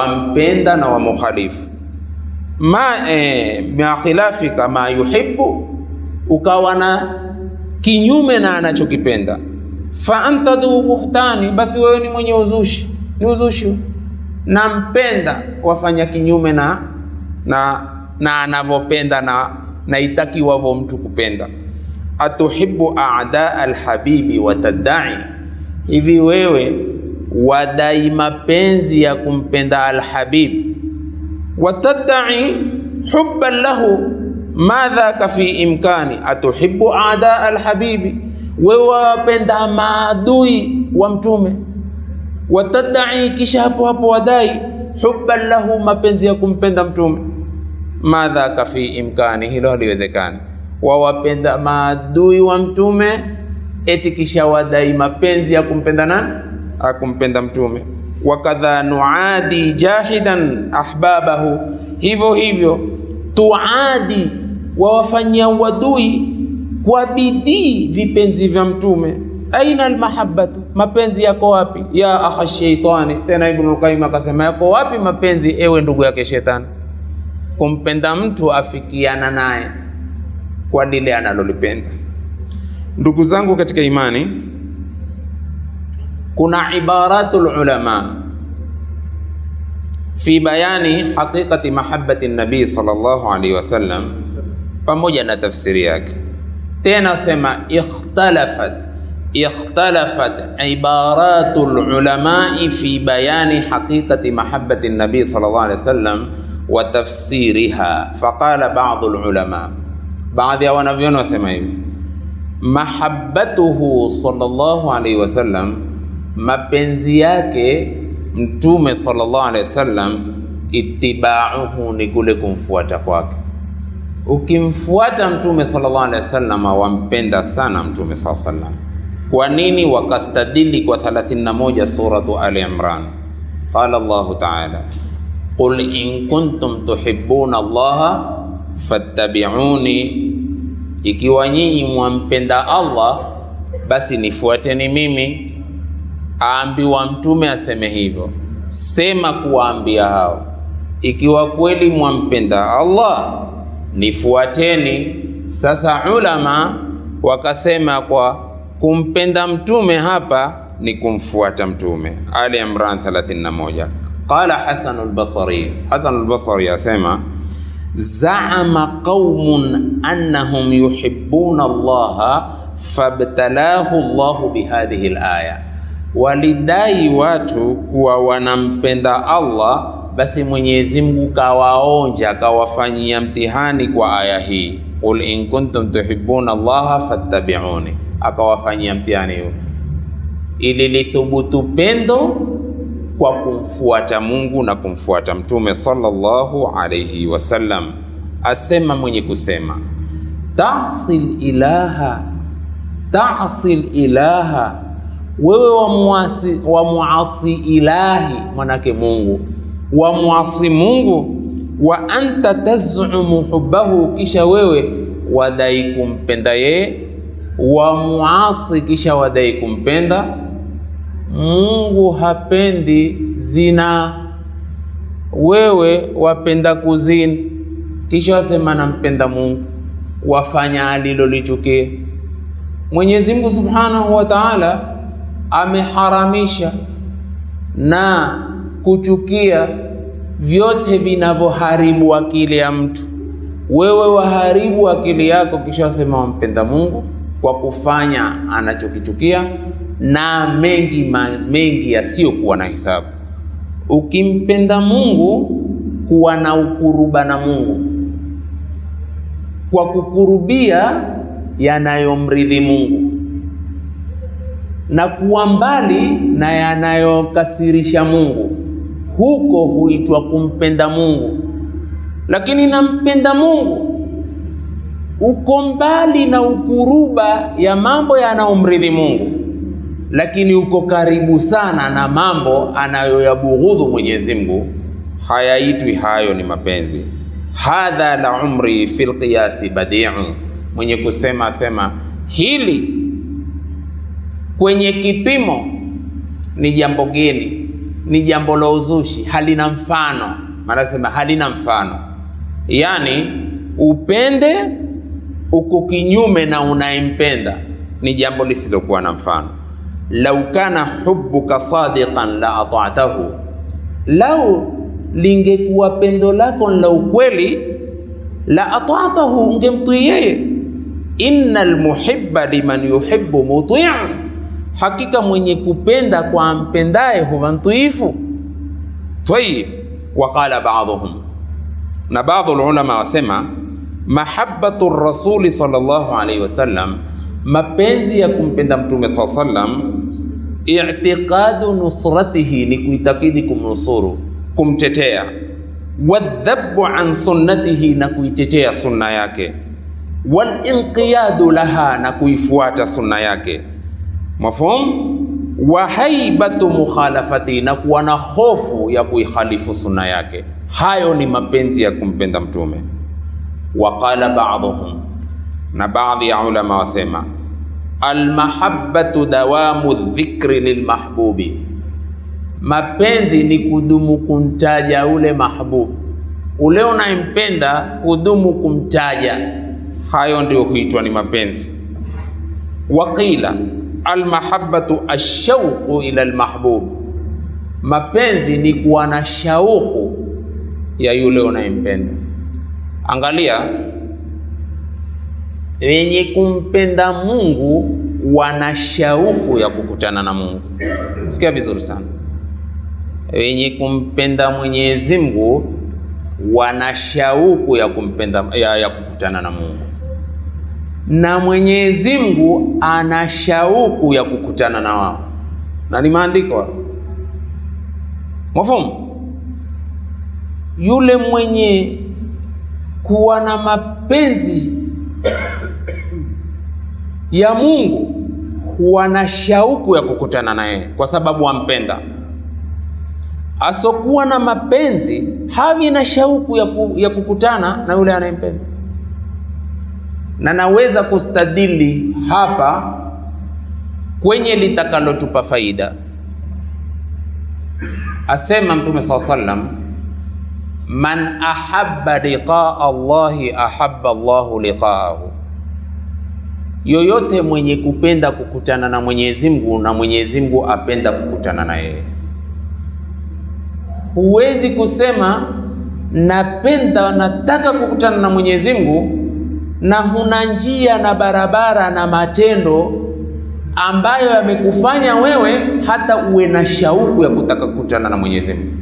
[SPEAKER 2] wampenda na wamukhalifu ma eh, maa khilafika ma yuhibbu ukawa na kinyume na anachokipenda, fa anta dhu buhtani, basi wewe ni mwenye uzushi, ni uzushi. Nampenda wafanya kinyume na na na anavyopenda na na itakiwavyo mtu kupenda. Atuhibu a'da alhabibi watadai, hivi wewe wadai mapenzi ya kumpenda alhabib, watadai hubban lahu madhaka fi imkani. Atuhibu a'da alhabibi, wewe wapenda maadui wa mtume, watadai, kisha hapo hapo wadai hubban lahu, mapenzi ya kumpenda mtume madhaka fi imkani, hilo haliwezekani. Wawapenda maadui wa mtume eti kisha wadai mapenzi ya kumpenda nani? Akumpenda mtume. Wakadha nuadi jahidan ahbabahu, hivyo hivyo tuadi, wawafanyia uadui kwa bidii vipenzi vya mtume. Aina almahabbatu, mapenzi yako wapi? Ya akha shaitani. Tena Ibnul Qayyim akasema yako wapi mapenzi, ewe ndugu yake shetani kumpenda mtu afikiana naye kwa lile analolipenda. Ndugu zangu katika imani, kuna ibaratul ulama fi bayani haqiqati mahabbati nabii sallallahu alaihi wasallam, pamoja na tafsiri yake. Tena sema ikhtalafat ikhtalafat ibaratul ulamai fi bayani haqiqati mahabbati nabii sallallahu alaihi wasallam wa tafsiriha faqala ba'd ulama, baadhi ya wanavyoni wasema hivi, mahabbatuhu sallallahu alaihi wasallam, mapenzi yake mtume sallallahu alaihi wasallam, ittiba'uhu ni kule kumfuata kwake. Ukimfuata mtume sallallahu alaihi wasallam, wampenda sana mtume sallallahu alaihi wasallam. Kwa nini? Wakastadili kwa 31 suratu Ali Imran, qala Allahu ta'ala Qul in kuntum tuhibbuna Allaha fattabi'uni, ikiwa nyinyi mwampenda Allah basi nifuateni mimi. Aambiwa mtume aseme hivyo, sema kuwaambia hao, ikiwa kweli mwampenda Allah nifuateni. Sasa ulama wakasema kwa kumpenda mtume hapa ni kumfuata mtume. Ali Imran 31 Qala Hasan al-Basri, Hasan al-Basri asema zaama qaumun annahum yuhibbuna Allaha fabtalahu Allahu bihadhihi al-aya, walidai watu kuwa wanampenda Allah, basi Mwenyezi Mungu kawaonja kawafanyia mtihani kwa aya hii, qul in kuntum tuhibbuna Allaha fattabi'uni, akawafanyia mtihani huo ili lithubutu pendo kwa kumfuata Mungu na kumfuata Mtume sallallahu alayhi wasallam. Asema mwenye kusema tasil ilaha tasil ilaha, wewe wamuasi wamuasi ilahi, manake Mungu wamuasi Mungu, wa anta tazumu hubbahu, kisha wewe wadai kumpenda yeye, wamuasi kisha wadai kumpenda Mungu hapendi zina, wewe wapenda kuzini, kisha wasema nampenda Mungu, wafanya alilolichukia. Mwenyezi Mungu Subhanahu wa Ta'ala ameharamisha na kuchukia vyote vinavyoharibu akili ya mtu. Wewe waharibu akili yako, kisha wasema wampenda Mungu kwa kufanya anachokichukia na mengi ma, mengi yasiyokuwa na hisabu. Ukimpenda Mungu kuwa na ukuruba na Mungu kwa kukurubia yanayomridhi Mungu na kuwa mbali na yanayokasirisha Mungu, huko huitwa kumpenda Mungu. Lakini nampenda Mungu uko mbali na ukuruba ya mambo yanayomridhi Mungu lakini uko karibu sana na mambo anayoyabughudhu Mwenyezi Mungu, hayaitwi hayo ni mapenzi. Hadha la umri fil qiyasi badi'u, mwenye kusema sema hili kwenye kipimo ni jambo geni, ni jambo la uzushi, halina mfano. Maana sema halina mfano, yani upende uko kinyume na unayempenda ni jambo lisilokuwa na mfano. lau kana hubbuka sadiqan la ata'tahu, lau lingekuwa pendo lako la ukweli la ata'tahu, ungemtii yeye. innal muhibba liman yuhibbu muti'un, hakika mwenye kupenda kwa ampendaye huwa mtiifu. Tayib, waqala ba'dhum, na baadhi ulama wasema mahabbatu rasuli sallallahu alaihi wasallam, mapenzi ya kumpenda mtume sallallahu alaihi wasallam, i'tiqadu nusratihi, ni kuitakidi kumnusuru, kumtetea, wadhabu an sunnatihi, na kuitetea sunna yake, walinqiyadu laha, na kuifuata sunna yake. Mafhum? wa haibatu mukhalafati, na kuwa na hofu ya kuikhalifu sunna yake. Hayo ni mapenzi ya kumpenda mtume. Waqala ba'dhum, na baadhi ya ulama wasema almahabbatu dawamu dhikri lilmahbubi, mapenzi ni kudumu kumtaja ule mahbubu, ule unayempenda, kudumu kumtaja. Hayo ndio huitwa ni mapenzi. Waqila almahabbatu ashauqu ila almahbub, mapenzi ni kuwa na shauku ya yule unayempenda. Angalia, wenye kumpenda Mungu wana shauku ya kukutana na Mungu. Sikia vizuri sana, wenye kumpenda Mwenyezi Mungu wana shauku ya kumpenda ya, ya kukutana na Mungu, na Mwenyezi Mungu ana shauku ya kukutana na wao, na ni maandiko mwafumu. Yule mwenye kuwa na mapenzi ya Mungu huwa na shauku ya kukutana naye kwa sababu ampenda. Asokuwa na mapenzi hawi na shauku ya, ku, ya kukutana na yule anayempenda. Na naweza kustadili hapa kwenye litakalotupa faida. Asema Mtume saa sallam, man ahabba liqaa Allahi ahabba Allahu liqaahu yoyote mwenye kupenda kukutana na Mwenyezi Mungu na Mwenyezi Mungu apenda kukutana na yeye. Huwezi kusema napenda, nataka kukutana na Mwenyezi Mungu na huna njia na barabara na matendo ambayo yamekufanya wewe hata uwe na shauku ya kutaka kukutana na Mwenyezi Mungu.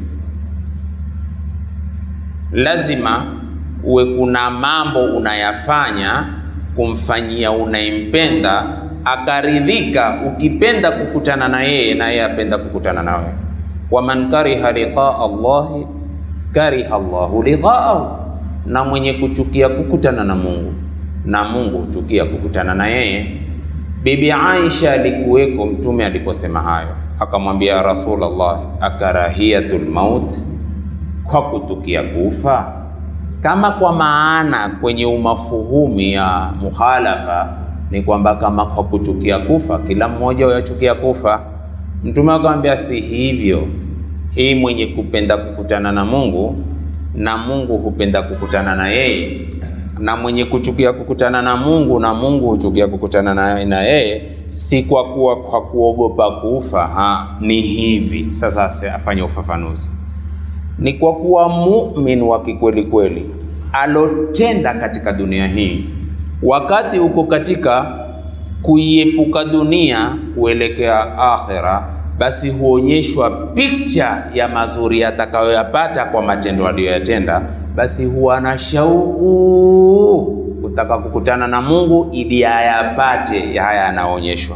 [SPEAKER 2] Lazima uwe kuna mambo unayafanya kumfanyia unayempenda akaridhika, ukipenda kukutana na yeye na yeye apenda kukutana na wewe. Waman kariha liqaa Allahi kariha Allahu liqaahu, na mwenye kuchukia kukutana na Mungu na Mungu huchukia kukutana na yeye. Bibi Aisha alikuweko Mtume aliposema hayo, akamwambia Rasulullah, akarahiyatul maut, kwa kutukia kufa kama kwa maana kwenye umafuhumu ya mukhalafa ni kwamba kama kwa kuchukia kufa, kila mmoja huyachukia kufa. Mtume akamwambia si hivyo, hii mwenye kupenda kukutana na Mungu na Mungu hupenda kukutana na yeye, na mwenye kuchukia kukutana na Mungu na Mungu huchukia kukutana na, na yeye, si kwa kuwa kwa kuogopa kufa ha, ni hivi sasa. Afanye ufafanuzi ni kwa kuwa mumin wa kikweli kweli alotenda katika dunia hii, wakati uko katika kuiepuka dunia kuelekea akhera, basi huonyeshwa picha ya mazuri atakayoyapata kwa matendo aliyoyatenda, basi huwa na shauku kutaka kukutana na Mungu ili ayapate haya yanaonyeshwa.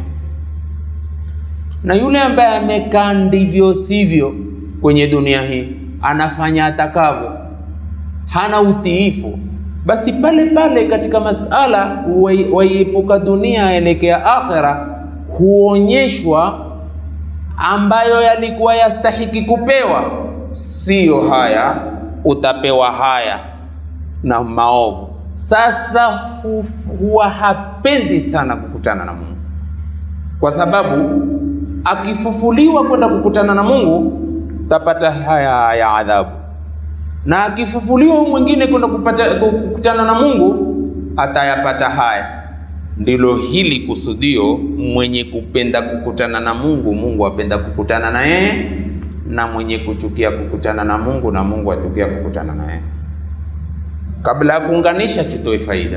[SPEAKER 2] Na yule ambaye amekaa ndivyo sivyo kwenye dunia hii anafanya atakavyo, hana utiifu, basi pale pale katika masala waiepuka dunia aelekea akhera, huonyeshwa ambayo yalikuwa yastahiki kupewa, siyo haya, utapewa haya na maovu. Sasa huwa hapendi sana kukutana na Mungu, kwa sababu akifufuliwa kwenda kukutana na Mungu tapata haya ya adhabu, na akifufuliwa mwingine kwenda kupata kukutana na Mungu atayapata haya. Ndilo hili kusudio, mwenye kupenda kukutana na Mungu, Mungu apenda kukutana na yeye, na mwenye kuchukia kukutana na Mungu, na Mungu atukia kukutana na yeye. Kabla ya kuunganisha, tutoe faida.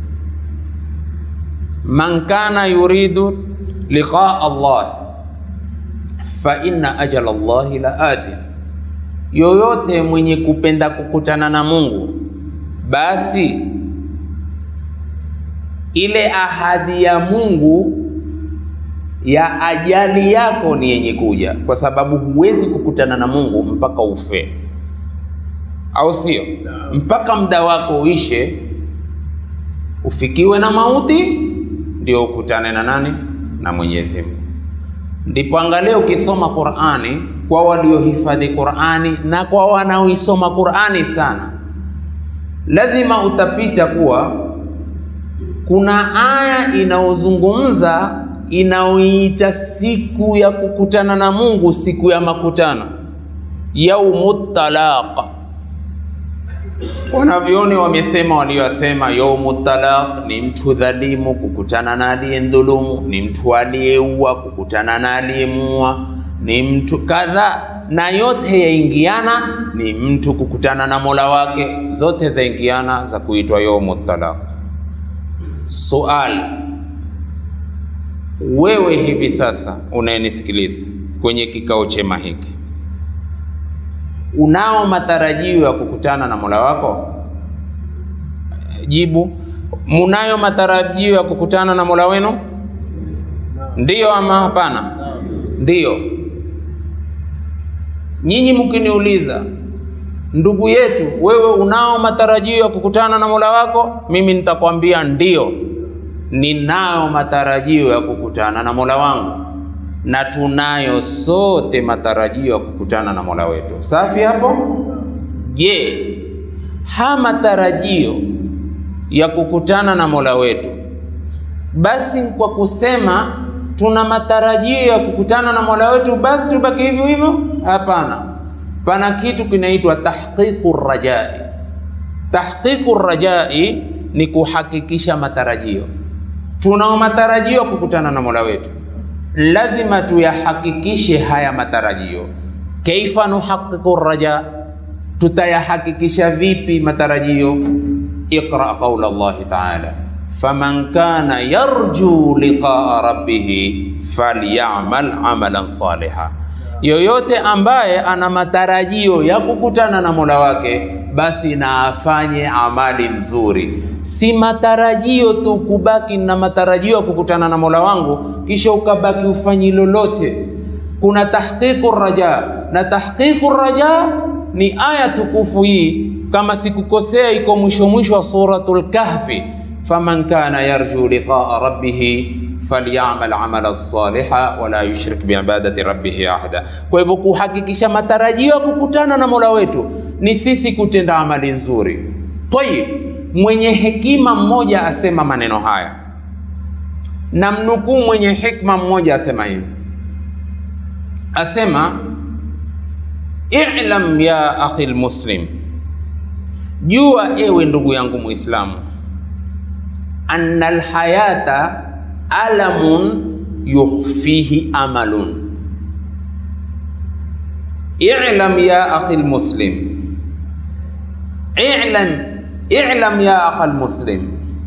[SPEAKER 2] Man kana yuridu liqaa Allah fa inna ajala Allahi la ati, yoyote mwenye kupenda kukutana na Mungu basi ile ahadi ya Mungu ya ajali yako ni yenye kuja, kwa sababu huwezi kukutana na Mungu mpaka ufe, au sio? Mpaka muda wako uishe, ufikiwe na mauti, ndio ukutane na nani? Na Mwenyezi Mungu. Ndipo angalia, ukisoma Qur'ani kwa waliohifadhi Qur'ani na kwa wanaoisoma Qur'ani sana, lazima utapita kuwa kuna aya inayozungumza inayoita siku ya kukutana na Mungu, siku ya makutano, yaumut talaq. Wanavyoni wamesema waliosema yaumut talaq ni mtu dhalimu kukutana na aliyendhulumu, ni mtu aliyeua kukutana na aliyemuua, ni mtu kadha, na yote yaingiana, ni mtu kukutana na Mola wake, zote zaingiana za kuitwa yaumut talaq. Suali, wewe hivi sasa unayenisikiliza kwenye kikao chema hiki, unao matarajio ya kukutana na Mola wako? Jibu, munayo matarajio ya kukutana na Mola wenu? Ndiyo ama hapana? Ndiyo. Nyinyi mkiniuliza ndugu yetu, wewe unao matarajio ya kukutana na Mola wako? Mimi nitakwambia ndiyo, ninayo matarajio ya kukutana na Mola wangu, na tunayo sote matarajio ya kukutana na Mola wetu. Safi hapo? Je, ha matarajio ya kukutana na Mola wetu, basi kwa kusema tuna matarajio ya kukutana na Mola wetu, basi tubaki hivyo hivyo? Hapana. Pana kitu kinaitwa tahqiqu rajai. Tahqiqu rajai ni kuhakikisha matarajio. Tunao matarajio kukutana na Mola wetu, lazima tuyahakikishe haya matarajio. Kaifa nuhaqiqu raja, tutayahakikisha vipi matarajio? Iqra qaula Allahi taala faman kana yarju liqaa rabbih falyamal amalan saliha yoyote ambaye ana matarajio ya kukutana na Mola wake basi na afanye amali nzuri. Si matarajio tu kubaki na matarajio ya kukutana na Mola wangu kisha ukabaki ufanyi lolote. Kuna tahqiqu raja, na tahqiqu raja ni aya tukufu hii, kama sikukosea, iko mwisho mwisho wa suratul Kahfi, faman kana yarju liqaa rabbih falyamal amala saliha wala yushrik biibadati rabbih ahada. Kwa hivyo kuhakikisha matarajio ya kukutana na Mola wetu ni sisi kutenda amali nzuri. Tayib, mwenye hekima mmoja asema maneno haya, na mnukuu mwenye hikma mmoja asema hivi, asema i'lam ya akhi lmuslim, jua ewe ndugu yangu Muislamu, anna alhayata alamun yukhfihi amalun. I'lam ya akhi almuslim, i'lam i'lam ya akhi almuslim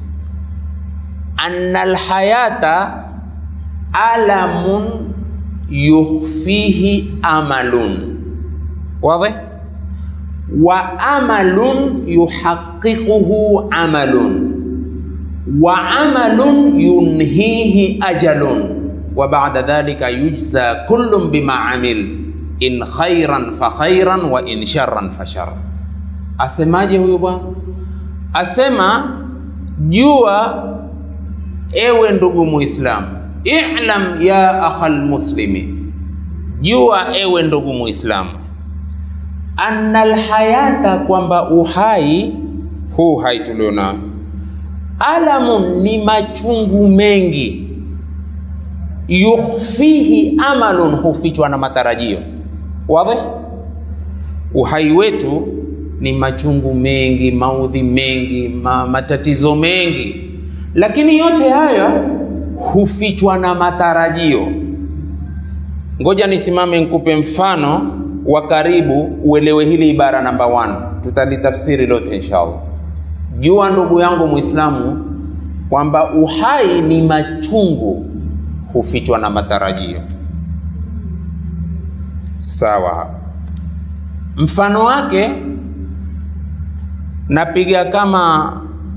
[SPEAKER 2] anna alhayata alamun yukhfihi amalun. Wazi? Wa amalun yuhaqqiquhu amalun wa amalun yunhihi ajalun wa ba'da dhalika yujza kullun bima amil in khairan fa khairan wa in sharran fa sharran. Asemaje huyu bwana? Asema jua, ewe ndugu Muislamu, i'lam ya akhal muslimi, jua ewe ndugu Muislamu, anna alhayata, kwamba uhai huu hai tulionao alamun ni machungu mengi, yukhfihi amalun, hufichwa na matarajio. Wazi, uhai wetu ni machungu mengi, maudhi mengi, ma, matatizo mengi, lakini yote haya hufichwa na matarajio. Ngoja nisimame nikupe mfano wa karibu uelewe hili ibara namba 1. Tutalitafsiri lote inshallah. Jua ndugu yangu Muislamu kwamba uhai ni machungu hufichwa na matarajio. Sawa. Mfano wake napiga kama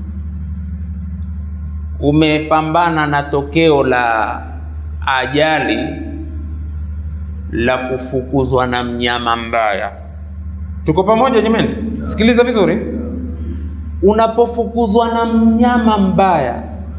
[SPEAKER 2] umepambana na tokeo la ajali la kufukuzwa na mnyama mbaya. Tuko pamoja jamani? Sikiliza vizuri. Unapofukuzwa na mnyama mbaya,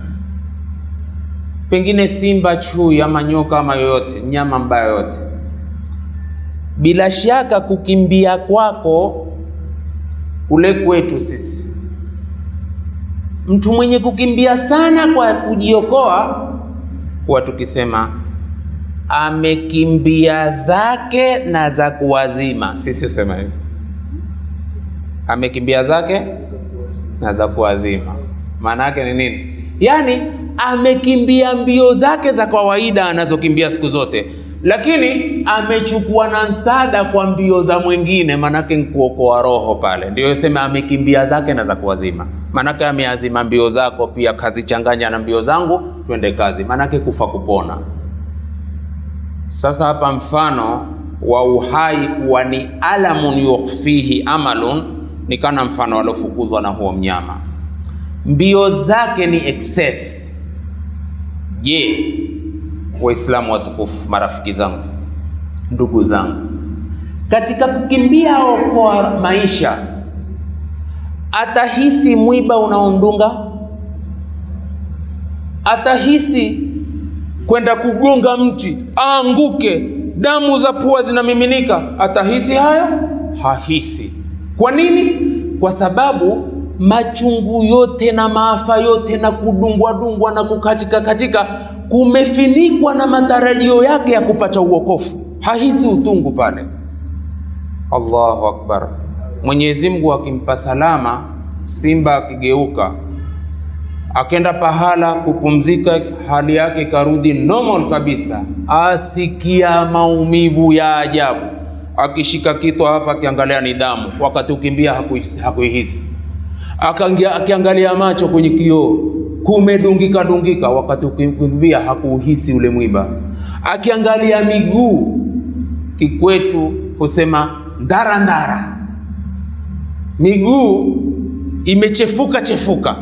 [SPEAKER 2] pengine simba, chui ama nyoka ama yoyote, mnyama mbaya yoyote, bila shaka kukimbia kwako kule kwetu sisi, mtu mwenye kukimbia sana kwa kujiokoa, huwa tukisema amekimbia zake na za kuwazima. Sisi husema hivi, amekimbia zake na za kuwazima. Maana yake ni nini? Yaani amekimbia mbio zake za kawaida anazokimbia siku zote, lakini amechukua na msaada kwa mbio za mwingine, maanake nkuokoa roho pale. Ndio sema amekimbia zake na za kuwazima, maanake ameazima mbio zako pia kazichanganya na mbio zangu, twende kazi, maanake kufa kupona. Sasa hapa mfano wa uhai kuwa ni alamun yukhfihi amalun, ni kana mfano aliofukuzwa na huo mnyama, mbio zake ni excess. Je, Waislamu watukufu, marafiki zangu, ndugu zangu, katika kukimbia okoa maisha, atahisi mwiba unaondunga, atahisi kwenda kugonga mti aanguke, damu za pua zinamiminika, atahisi hayo? Hahisi. Kwa nini? Kwa sababu machungu yote na maafa yote na kudungwa dungwa na kukatika katika kumefinikwa na matarajio yake ya kupata uokofu. Hahisi utungu pale. Allahu akbar! Mwenyezi Mungu akimpa salama, simba akigeuka akenda pahala kupumzika, hali yake ikarudi normal kabisa, asikia maumivu ya ajabu, akishika kitu hapa, akiangalia ni damu, wakati ukimbia hakuihisi, hakuihisi. Akangia, akiangalia macho kwenye kioo kumedungika dungika, wakati ukimbia hakuuhisi ule mwiba. Akiangalia miguu, kikwetu husema ndara ndara, miguu imechefuka chefuka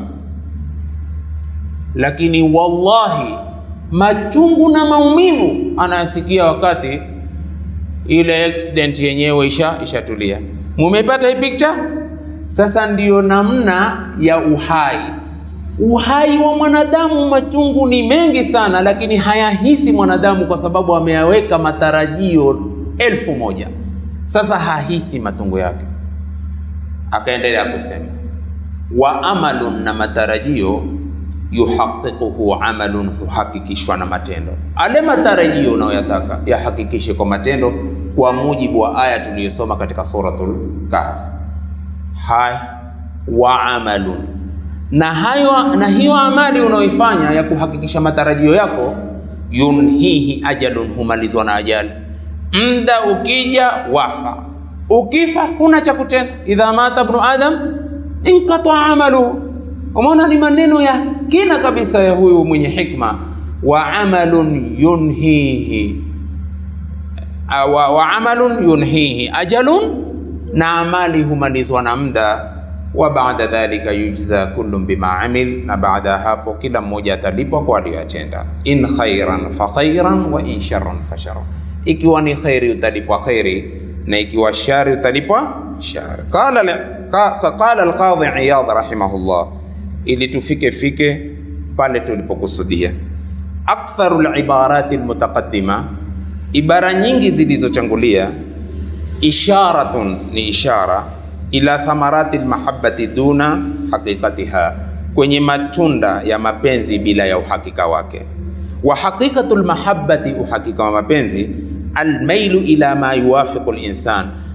[SPEAKER 2] lakini wallahi machungu na maumivu anayasikia wakati ile accident yenyewe isha ishatulia. Mumepata hii picture? Sasa ndiyo namna ya uhai. Uhai wa mwanadamu, machungu ni mengi sana, lakini hayahisi mwanadamu kwa sababu ameyaweka matarajio elfu moja. Sasa hahisi matungo yake. Akaendelea kusema wa amalun, na matarajio yuhaqiquhu amalun, huhakikishwa na matendo. Ale matarajio unayoyataka yahakikishe kwa matendo, kwa mujibu wa aya tuliyosoma katika suratul Kahf. Hai wa amalun, na hayo na hiyo amali unayoifanya ya kuhakikisha matarajio yako, yunhihi ajalun, humalizwa na ajali. Mda ukija wafa, ukifa huna cha kutenda. Idha mata ibnu adam inqata amaluhu Umeona, ni maneno ya kina kabisa ya huyu mwenye hikma. wa amalun yunhihi wa, wa amalun yunhihi ajalun, na amali humalizwa na muda. wa baada dhalika yujza kullu bima amil, na baada ya hapo kila mmoja atalipwa kwa aliyoyatenda. in khairan fa khairan wa in sharran fa sharran, ikiwa ni khairi utalipwa khairi na ikiwa shari utalipwa shari. Qala qala al-Qadhi Iyad rahimahullah ili tufike fike pale tulipokusudia. Aktharu libarati almutaqaddima, ibara nyingi zilizochangulia, isharatun ni ishara ila thamarati almahabbati duna haqiqatiha, kwenye matunda ya mapenzi bila ya uhakika wake. Wa haqiqatu lmahabbati, uhakika wa mapenzi, almailu ila ma yuwafiqu linsan,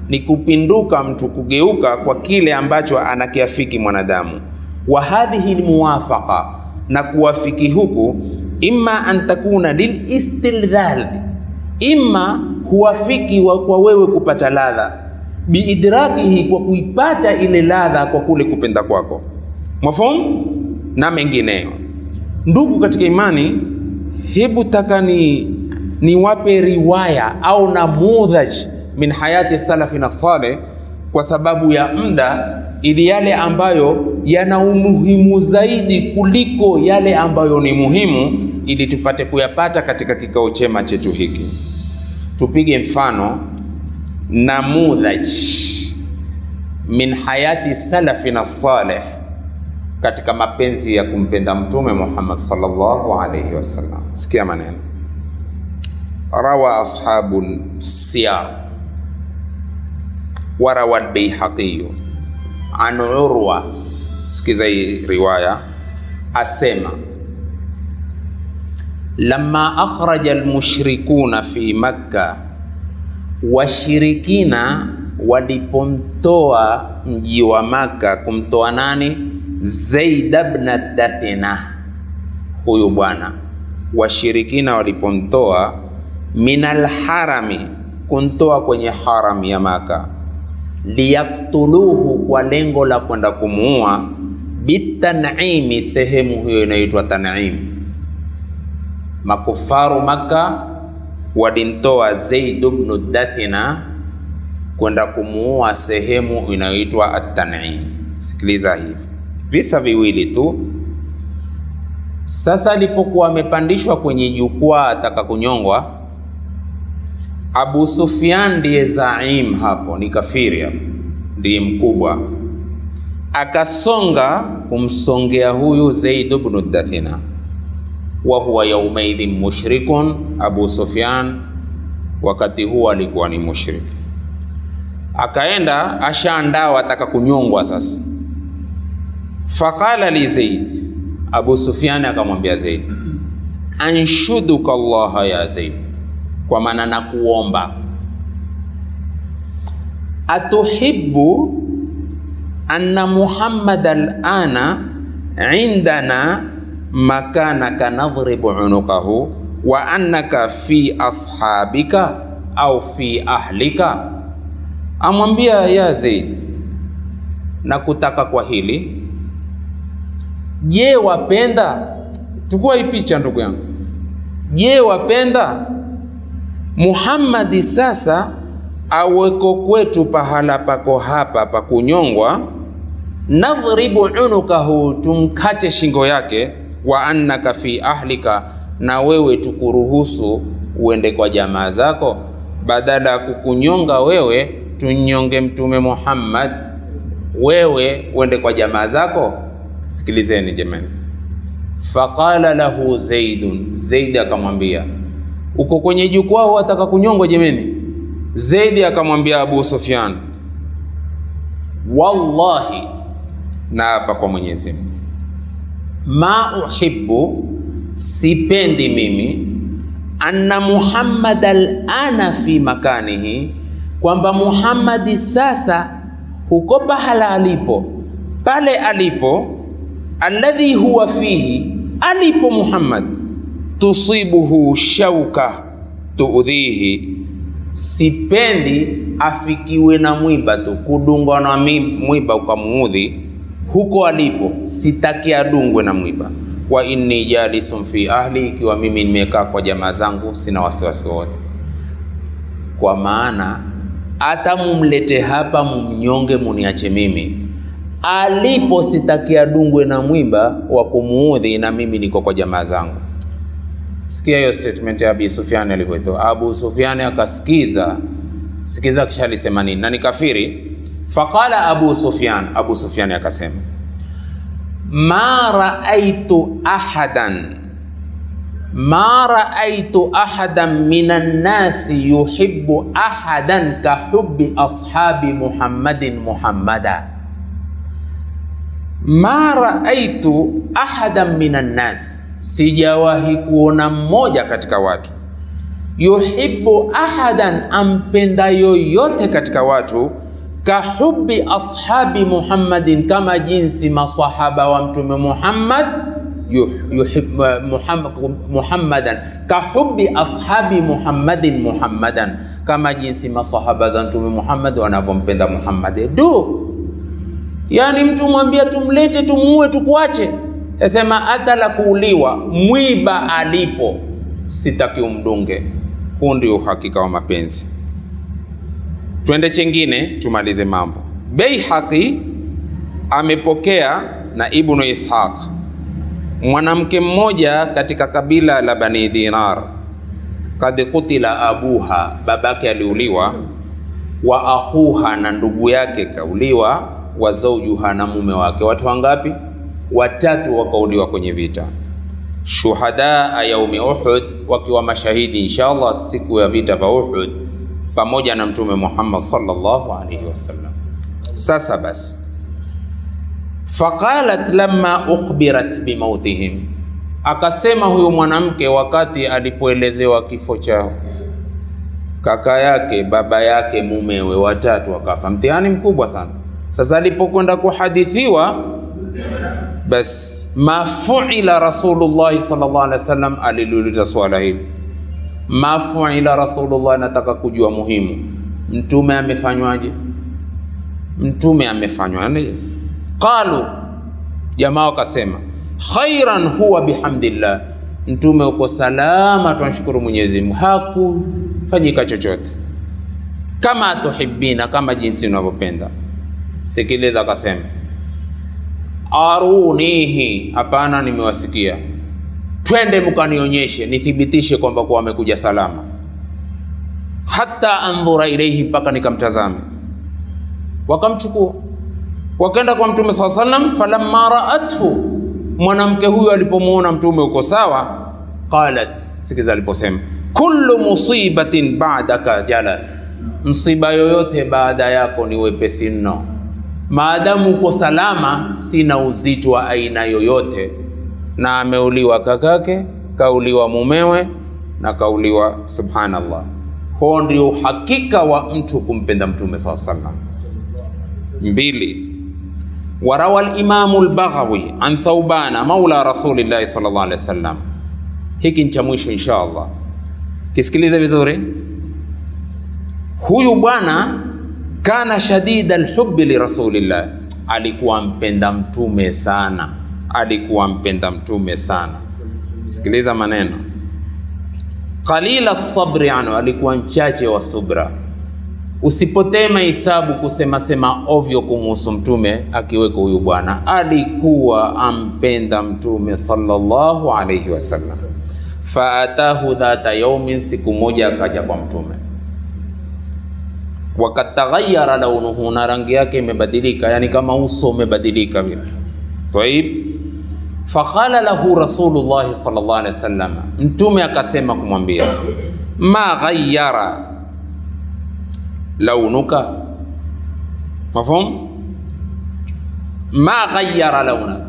[SPEAKER 2] ni kupinduka mtu kugeuka kwa kile ambacho anakiafiki mwanadamu. Wa hadhihi lmuwafaqa, na kuwafiki huku, imma an takuna lilistildhal, imma huwafiki wa kwa wewe kupata ladha, biidrakihi, kwa kuipata ile ladha kwa kule kupenda kwako, mafhum na mengineyo. Ndugu katika imani, hebu taka ni niwape riwaya au namudhaj min hayati salafina saleh, kwa sababu ya muda, ili yale ambayo yana umuhimu zaidi kuliko yale ambayo ni muhimu, ili tupate kuyapata katika kikao chema chetu hiki. Tupige mfano namudhaj min hayati salafina saleh katika mapenzi ya kumpenda Mtume Muhammad sallallahu alayhi wasallam. Sikia maneno rawa ashabu siyar warawa albayhaqiyu an Urwa, sikiza hii riwaya, asema lamma akhraja almushrikuna fi Makka, washirikina walipomtoa mji wa Makka, kumtoa nani? Zaid ibn Dathina, huyu bwana. Washirikina walipomtoa minal harami, kuntoa kwenye haram ya Maka, liyaktuluhu, kwa lengo la kwenda kumuua, bitanimi, sehemu hiyo inaitwa Tanim. Makufaru Maka walimtoa Zaid ibn Dathina kwenda kumuua sehemu inayoitwa At-Tanim. Sikiliza hivi visa viwili tu. Sasa alipokuwa amepandishwa kwenye jukwaa ataka kunyongwa, Abu Sufyan ndiye zaim hapo, ni kafiri hapo, ndiye mkubwa, akasonga kumsongea huyu Zaid ibn Dathina, wa huwa yaumaidhin mushrikun. Abu Sufyan wakati huo alikuwa ni mushrik, akaenda ashaandaa ataka kunyongwa sasa Faqala li Zaid, Abu Sufyan akamwambia Zaid, anshuduka Allah ya Zaid, kwa maana nakuomba, atuhibbu anna Muhammad alana indana makanaka nadhribu unukahu wa annaka fi ashabika au fi ahlika. Amwambia ya Zaid, nakutaka kwa hili Je, wapenda? Chukua hii picha ndugu yangu. Je, wapenda Muhammadi sasa aweko kwetu pahala pako hapa pa kunyongwa, nadhribu unukahu, tumkate shingo yake, wa annaka fi ahlika, na wewe tukuruhusu uende kwa jamaa zako, badala ya kukunyonga wewe tunyonge Mtume Muhammad, wewe uende kwa jamaa zako. Sikilizeni jamani, faqala lahu Zaidun, Zaid akamwambia, uko kwenye jukwaa wataka kunyongwa jamani? Zaidi akamwambia Abu Sufyan, wallahi, na hapa kwa Mwenyezi Mungu, ma uhibbu, sipendi mimi, anna Muhammad alana fi makanihi, kwamba Muhammadi sasa huko pahala alipo, pale alipo alladhi huwa fihi, alipo Muhammad, tusibuhu shauka tuudhihi, sipendi afikiwe na mwiba tu, kudungwa na mwiba ukamuudhi huko alipo, sitaki adungwe na mwiba. Wa inni jalisun fi ahli, ikiwa mimi nimekaa kwa jamaa zangu, sina wasiwasi wote, kwa maana hata mumlete hapa mumnyonge, muniache mimi alipo sitaki adungwe na mwiba wa kumuudhi, na mimi niko kwa jamaa zangu. Sikia hiyo statement ya Abu Sufyan alivyoitoa. Abu Sufyan akasikiza, sikiza, kisha alisema nini? Na ni kafiri. Faqala Abu Sufyan, Abu Sufyan akasema, ma raaitu ahadan ma raaitu ahadan minan nasi yuhibbu ahadan ka hubbi ashabi Muhammadin Muhammada ma raaitu ahadan minan nas, sijawahi kuona mmoja katika watu yuhibbu ahadan, ampenda yoyote katika watu, kahubi ashabi Muhammadin, kama jinsi masahaba wa mtume Muhammad yuh- yuhib, Muhammad, Muhammadan kahubi ashabi Muhammadin Muhammadan, kama jinsi masahaba za mtume Muhammad wanavyompenda Muhammad. Du, yani mtu mwambia tumlete tumuue tukuache, asema hata la kuuliwa mwiba alipo sitaki umdunge. Huu ndio uhakika wa mapenzi. Twende chengine tumalize mambo. Beihaqi amepokea na Ibnu Ishaq, mwanamke mmoja katika kabila la Bani Dinar, kad kutila abuha, babake aliuliwa, wa akhuha, na ndugu yake kauliwa, wa zaujuha, na mume wake. Watu wangapi? Watatu wakauliwa kwenye vita shuhadaa yaumi Uhud, wakiwa mashahidi inshallah siku ya vita vya Uhud pamoja na Mtume Muhammad sallallahu alaihi wasallam. Sasa basi, faqalat lamma ukhbirat bimautihim, akasema huyu mwanamke wakati alipoelezewa kifo chao, kaka yake, baba yake, mumewe, watatu wakafa. Mtihani mkubwa sana. Sasa alipokwenda kuhadithiwa bas ma fuila Rasulullah sallallahu alaihi wasallam, aliliuliza swala hili ma fuila Rasulullah, nataka kujua muhimu, mtume amefanywaje? Mtume amefanywaje? Qalu, jamaa wakasema khairan huwa bihamdillah, mtume uko salama, tunashukuru Mwenyezi Mungu, hakufanyika chochote. Kama tuhibina, kama jinsi unavyopenda. Sikiliza, akasema arunihi, hapana, nimewasikia. Twende mkanionyeshe, nithibitishe kwamba kuwa amekuja salama. Hata andhura ilaihi, mpaka nikamtazame. Wakamchukua wakaenda kwa Mtume saa sallam. Falamma raathu, mwanamke huyo alipomuona Mtume uko sawa, qalat, sikiza aliposema, kullu musibatin ba'daka jalal, msiba yoyote baada yako ni wepesi mno maadamu uko salama, sina uzito wa aina yoyote. Na ameuliwa kakake, kauliwa mumewe na kauliwa, subhanallah. Huo ndio uhakika wa mtu kumpenda mtume saa sallam. Mbili, warawa al-Imamu al-Baghawi an Thawbana maula rasulillahi sallallahu alaihi wasallam. Hiki ni cha mwisho insha Allah, kisikilize vizuri. Huyu bwana kana shadida alhubbi lirasulillah, alikuwa mpenda mtume sana, alikuwa mpenda mtume sana. Sikiliza maneno, qalila sabri anhu, alikuwa mchache wa subra. Usipotee mahesabu kusema sema ovyo kumuhusu mtume, akiweko huyu bwana alikuwa ampenda mtume sallallahu alayhi wasallam. Faatahu dhata yaumin, siku moja akaja kwa mtume wakad taghayyara launuhu, na rangi yake imebadilika, yani kama uso umebadilika vile. Taib, faqala lahu Rasulullah sallallahu alaihi wasallam, mtume akasema kumwambia, ma ghayyara launuka, mafhum? Ma ghayyara launaka,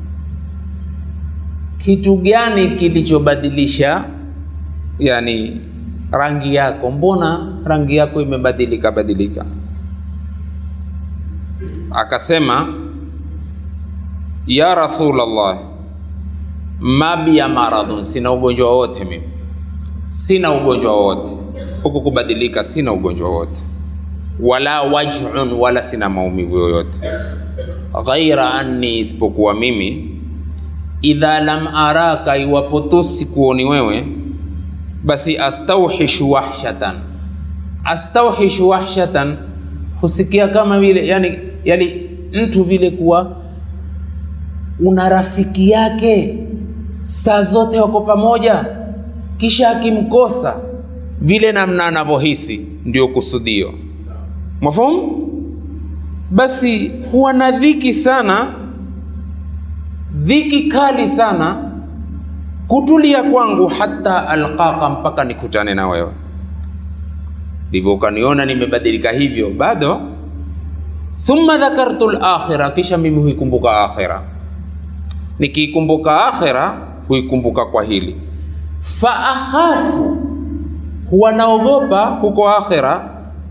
[SPEAKER 2] kitu gani kilichobadilisha yani rangi yako, mbona rangi yako imebadilika badilika? Akasema, ya Rasulullah, ma biya maradhun, sina ugonjwa wowote mimi, sina ugonjwa wowote huku kubadilika, sina ugonjwa wowote, wala waj'un, wala sina maumivu yoyote, ghaira anni, isipokuwa mimi, idha lam araka, iwapo tu sikuoni wewe basi astauhishu wahshatan, astauhishu wahshatan, husikia kama vile yani, yani mtu vile kuwa una rafiki yake saa zote wako pamoja, kisha akimkosa vile namna anavyohisi, ndio kusudio. Mafhumu? Basi huwa na dhiki sana, dhiki kali sana kutulia kwangu hata alqaka, mpaka nikutane na wewe. Ndivyo ukaniona nimebadilika hivyo, bado. Thumma dhakartu al-akhira, kisha mimi huikumbuka akhira. Nikiikumbuka akhira huikumbuka kwa hili, fa akhafu, wanaogopa huko akhira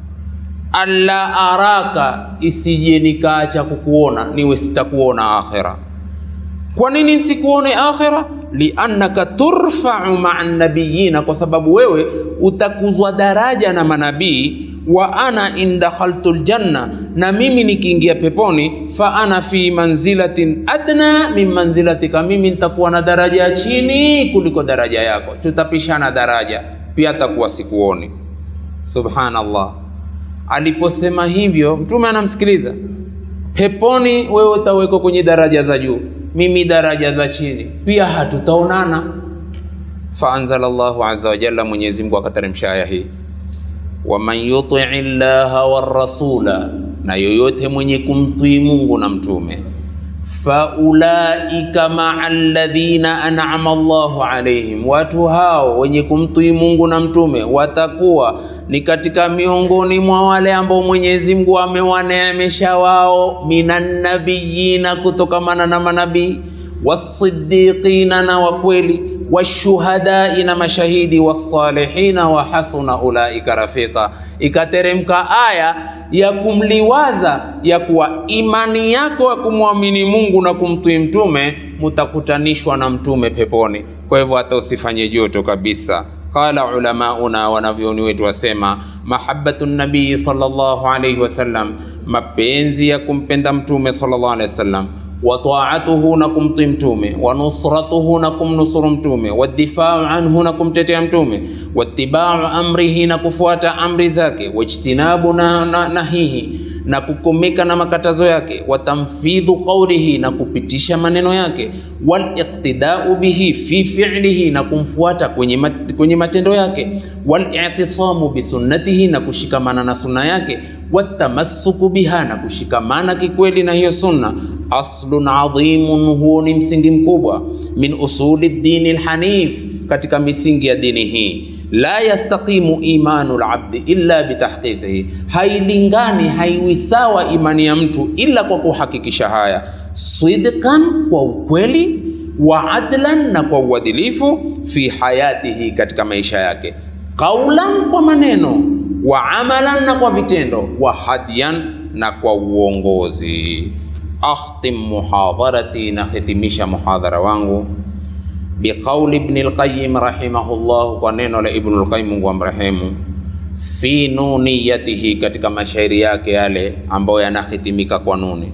[SPEAKER 2] alla araka, isije nikaacha kukuona, niwe sitakuona akhira. Kwa nini sikuone akhira? liannaka turfau maa nabiyina, kwa sababu wewe utakuzwa daraja na manabii. Wa ana in dakhaltu ljanna, na mimi nikiingia peponi, fa ana fi manzilatin adna min manzilatika, mimi nitakuwa na daraja ya chini kuliko daraja yako, tutapishana daraja, pia takuwa sikuoni. Subhanallah. Aliposema hivyo, Mtume anamsikiliza. Peponi wewe utawekwa kwenye daraja za juu mimi daraja za chini, pia hatutaonana. Faanzala Allahu azza wa jalla, Mwenyezi Mungu akateremsha aya hii, waman yutii llaha warasula, na yoyote mwenye kumtii Mungu na mtume, faulaika maa alladhina an'ama Allahu alaihim, watu hao wenye kumtii Mungu na mtume watakuwa ni katika miongoni mwa wale ambao Mwenyezi Mungu amewaneemesha wao, minan nabiyina, kutokamana na manabii, wasiddiqina, na wakweli, washuhadai, na mashahidi, wasalihina, wa hasuna ulaika rafika. Ikateremka aya ya kumliwaza ya kuwa imani yako ya kumwamini Mungu na kumtii mtume mutakutanishwa na mtume peponi. Kwa hivyo hata usifanye joto kabisa. Qala ulamauna, wanavyoni wetu wasema, mahabbatu nabii sallallahu alayhi wasallam, mapenzi ya kumpenda mtume sallallahu alayhi wasallam, wa taatuhu, na kumtii mtume, wa nusratuhu, na kumnusuru mtume, wa difau anhu, na kumtetea mtume, wa tibau amrihi, na kufuata amri zake, wa ijtinabu na nahihi na kukomeka na makatazo yake, wa tamfidhu qawlihi, na kupitisha maneno yake, wal iqtidau bihi fi fi'lihi, na kumfuata kwenye, mat, kwenye matendo yake, wal i'tisamu bi sunnatihi, na kushikamana na sunna yake, watamassuku biha, na kushikamana kikweli na hiyo sunna. Aslun adhimun, huo ni msingi mkubwa, min usuli dini lhanif, katika misingi ya dini hii la yastaqimu imanu labdi illa bitahqiqihi, hailingani haiwi sawa imani ya mtu ila kwa kuhakikisha haya, sidqan, kwa ukweli, wa adlan, na kwa uadilifu, fi hayatihi, katika maisha yake, qaulan, kwa maneno, wa amalan, na kwa vitendo, wa hadiyan, na kwa uongozi. Akhtim muhadharati, nahitimisha muhadhara wangu biqauli Ibn al-Qayyim rahimahullah, kwa neno la Ibn al-Qayyim Mungu amrehemu, fi nuniyatihi, katika mashairi yake yale ambayo yanahitimika kwa nuni,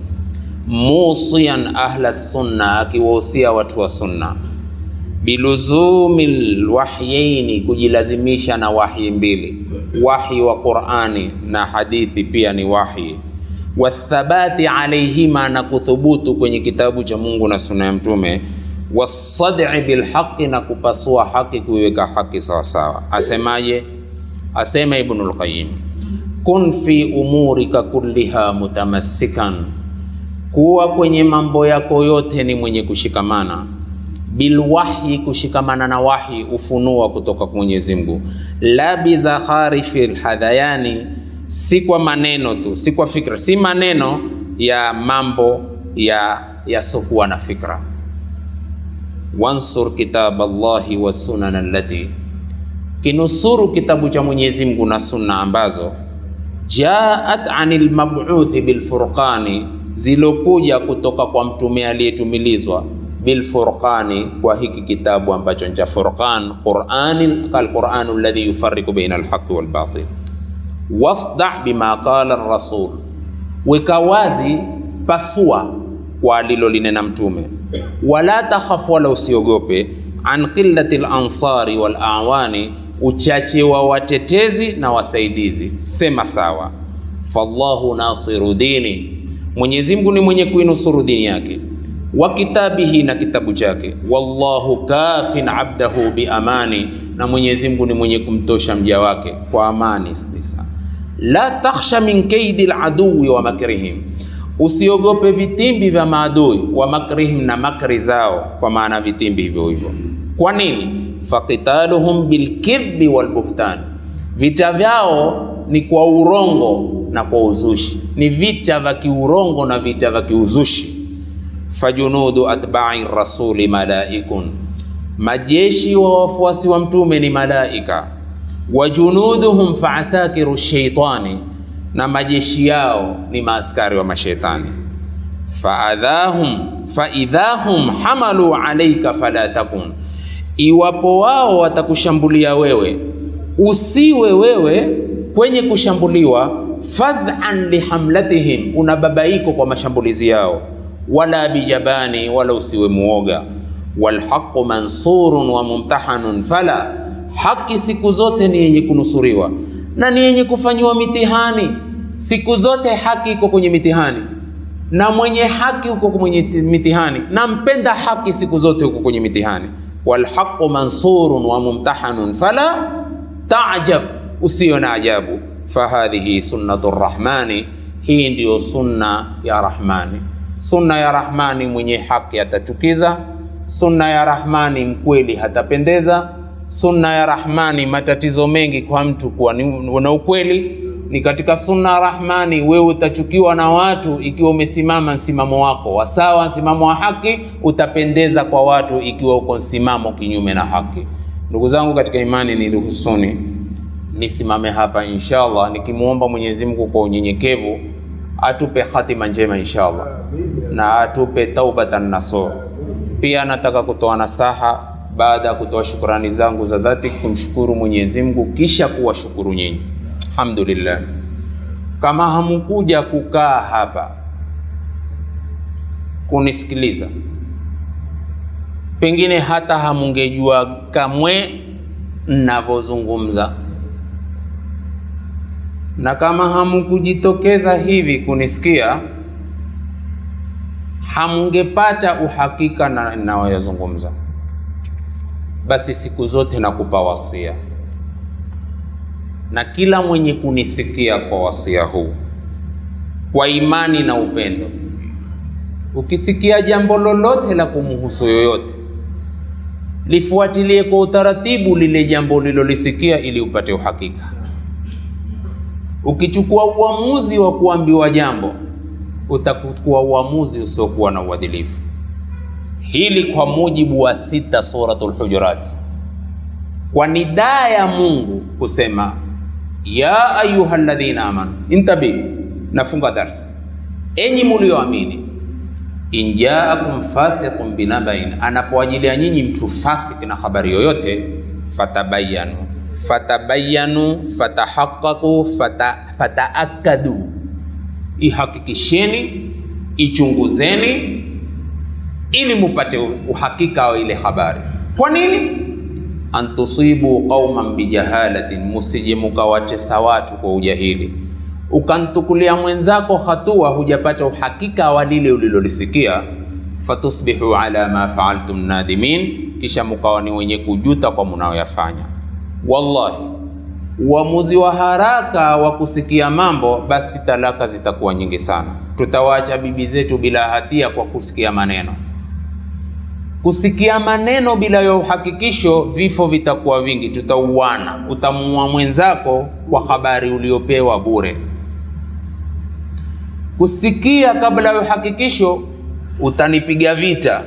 [SPEAKER 2] musian ahla sunna, akiwahusia watu wa sunna, biluzumi lwahyaini, kujilazimisha na wahyi mbili, wahyi wa Qur'ani na hadithi pia ni wahyi wathabati alaihima, na kuthubutu kwenye kitabu cha Mungu na sunna ya Mtume wasad'i bilhaqi, na kupasua haki, kuiweka haki sawa sawa. Asemaje? Asema Ibnul Qayyim, kun fi umurika kulliha mutamassikan, kuwa kwenye mambo yako yote ni mwenye kushikamana bilwahyi, kushikamana na wahyi, ufunua kutoka kwa Mwenyezi Mungu, la bizakharifi lhadhayani, si kwa maneno tu, si kwa fikra, si maneno ya mambo ya yasokuwa na fikra wansur kitab Allahi wa sunan allati, kinusuru kitabu cha Mwenyezi Mungu na sunna ambazo jaat anil mab'uthi bilfurqani, zilokuja kutoka kwa mtume aliyetumilizwa bilfurqani, kwa hiki kitabu ambacho ni cha Furqan, Qur'ani alquranu alladhi yufarriqu baina alhaqi walbatil. Wasda bima qala ar-rasul, weka wazi, pasua kwa alilolinena mtume wala takhaf, wala usiogope, an qillati lansari wal awani, uchache wa watetezi na wasaidizi. Sema sawa, fallahu nasiru dini, Mwenyezi Mungu ni mwenye kuinusuru dini yake, wa kitabihi, na kitabu chake, wallahu kafin abdahu bi amani, na Mwenyezi Mungu ni mwenye kumtosha mja wake kwa amani kabisa. La takhsha min kaidi laduwi wa makrihim Usiogope vitimbi vya maadui wa makrihim, na makri zao, kwa maana vitimbi hivyo hivyo. Kwa nini? Faqitaluhum bilkidhbi walbuhtan, vita vyao ni kwa urongo na kwa uzushi, ni vita vya kiurongo na vita vya kiuzushi. Fajunudu atba'i rasuli malaikun, majeshi wa wafuasi wa mtume ni malaika. wa junuduhum faasakiru shaitani, na majeshi yao ni maaskari wa mashetani. Faadhahum faidhahum hamalu alaika fala takun, iwapo wao watakushambulia wewe, usiwe wewe kwenye kushambuliwa. Faz'an lihamlatihim, una babaiko kwa mashambulizi yao. Wala bijabani, wala usiwe muoga. Walhaqu mansurun wa mumtahanun fala, haki siku zote ni yenye kunusuriwa na ni yenye kufanyiwa mitihani. Siku zote haki iko kwenye mitihani na mwenye haki uko kwenye mitihani, na mpenda haki siku zote uko kwenye mitihani. Walhaqu mansurun wa mumtahanun fala taajab, usiyo na ajabu. Fahadhihi sunnatu rrahmani, hii ndiyo sunna ya Rahmani. Sunna ya Rahmani, mwenye haki atachukiza. Sunna ya Rahmani, mkweli hatapendeza. Sunna ya Rahmani, matatizo mengi kwa mtu kuwa na ukweli ni katika sunna ya Rahmani. Wewe utachukiwa na watu ikiwa umesimama msimamo wako wa sawa, msimamo wa haki. Utapendeza kwa watu ikiwa uko msimamo kinyume na haki. Ndugu zangu katika imani, niruhusuni nisimame hapa inshallah, nikimwomba Mwenyezi Mungu kwa unyenyekevu atupe hatima njema inshallah, na atupe taubatan nasuh. Pia nataka kutoa nasaha baada ya kutoa shukrani zangu za dhati kumshukuru Mwenyezi Mungu kisha kuwashukuru nyinyi. Alhamdulillah, kama hamukuja kukaa hapa kunisikiliza, pengine hata hamungejua kamwe ninavyozungumza, na kama hamukujitokeza hivi kunisikia, hamungepata uhakika na ninayoyazungumza. Basi siku zote nakupa wasia na kila mwenye kunisikia kwa wasia huu kwa imani na upendo, ukisikia jambo lolote la kumhusu yoyote, lifuatilie kwa utaratibu lile jambo ulilolisikia ili upate uhakika. Ukichukua uamuzi wa kuambiwa jambo, utakuchukua uamuzi usiokuwa na uadilifu. Hili kwa mujibu wa sita Suratul Hujurat, kwa nidaa ya Mungu kusema ya ayuha alladhina amanu intabi, nafunga darsi, enyi mulioamini, in jaakum fasiqun binabain, anapoajilia nyinyi mtu fasik na habari yoyote, fatabayanu fatabayanu fatahaqaqu fata, fataakadu, ihakikisheni ichunguzeni, ili mupate uhakika wa ile habari. Kwa nini? antusibu qauman bijahalatin, musije mukawatesa watu kwa ujahili. Ukantukulia mwenzako hatua, hujapata uhakika wa lile ulilolisikia. Fatusbihu ala ma faaltum nadimin, kisha mukawa ni wenye kujuta kwa munayoyafanya. Wallahi, uamuzi wa haraka wa kusikia mambo, basi talaka zitakuwa nyingi sana. Tutawaacha bibi zetu bila hatia kwa kusikia maneno kusikia maneno bila ya uhakikisho, vifo vitakuwa vingi, tutauana. Utamuua mwenzako kwa habari uliopewa bure. Kusikia kabla ya uhakikisho, utanipiga vita,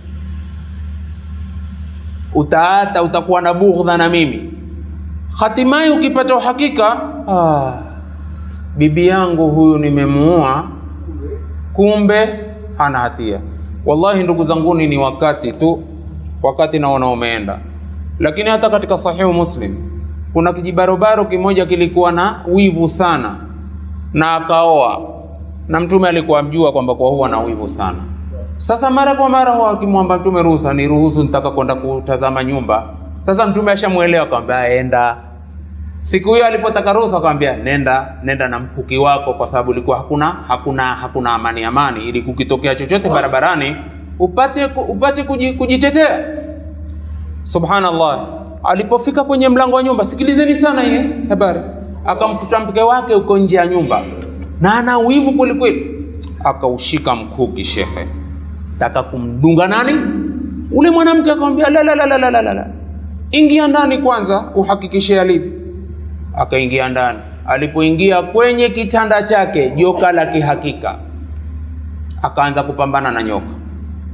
[SPEAKER 2] utaata, utakuwa na bughdha na mimi. Hatimaye ukipata uhakika, ah, bibi yangu huyu nimemuua, kumbe hana hatia. Wallahi ndugu zanguni, ni wakati tu, wakati naona umeenda. Lakini hata katika Sahihu Muslim kuna kijibarobaro kimoja kilikuwa na wivu sana, na akaoa, na Mtume alikuwa amjua kwamba kwa huwa na wivu sana. Sasa mara kwa mara huwa akimwomba Mtume ruhusa, ni ruhusu, nitaka kwenda kutazama nyumba. Sasa Mtume ashamwelewa, akamwambia enda. Siku hiyo alipotaka ruhusa, akamwambia nenda, nenda na mkuki wako, kwa sababu ilikuwa hakuna hakuna hakuna amani amani, ili kukitokea chochote barabarani upate upate kujitetea. Subhanallah, alipofika kwenye mlango wa nyumba, sikilizeni sana hii habari, akamkuta mke wake uko nje ya nyumba na ana wivu kweli kweli, akaushika mkuki shekhe, taka kumdunga nani ule mwanamke, akamwambia la la la la la la la, ingia ndani kwanza uhakikishe alivyo akaingia ndani. Alipoingia kwenye kitanda chake, joka la kihakika, akaanza kupambana na nyoka,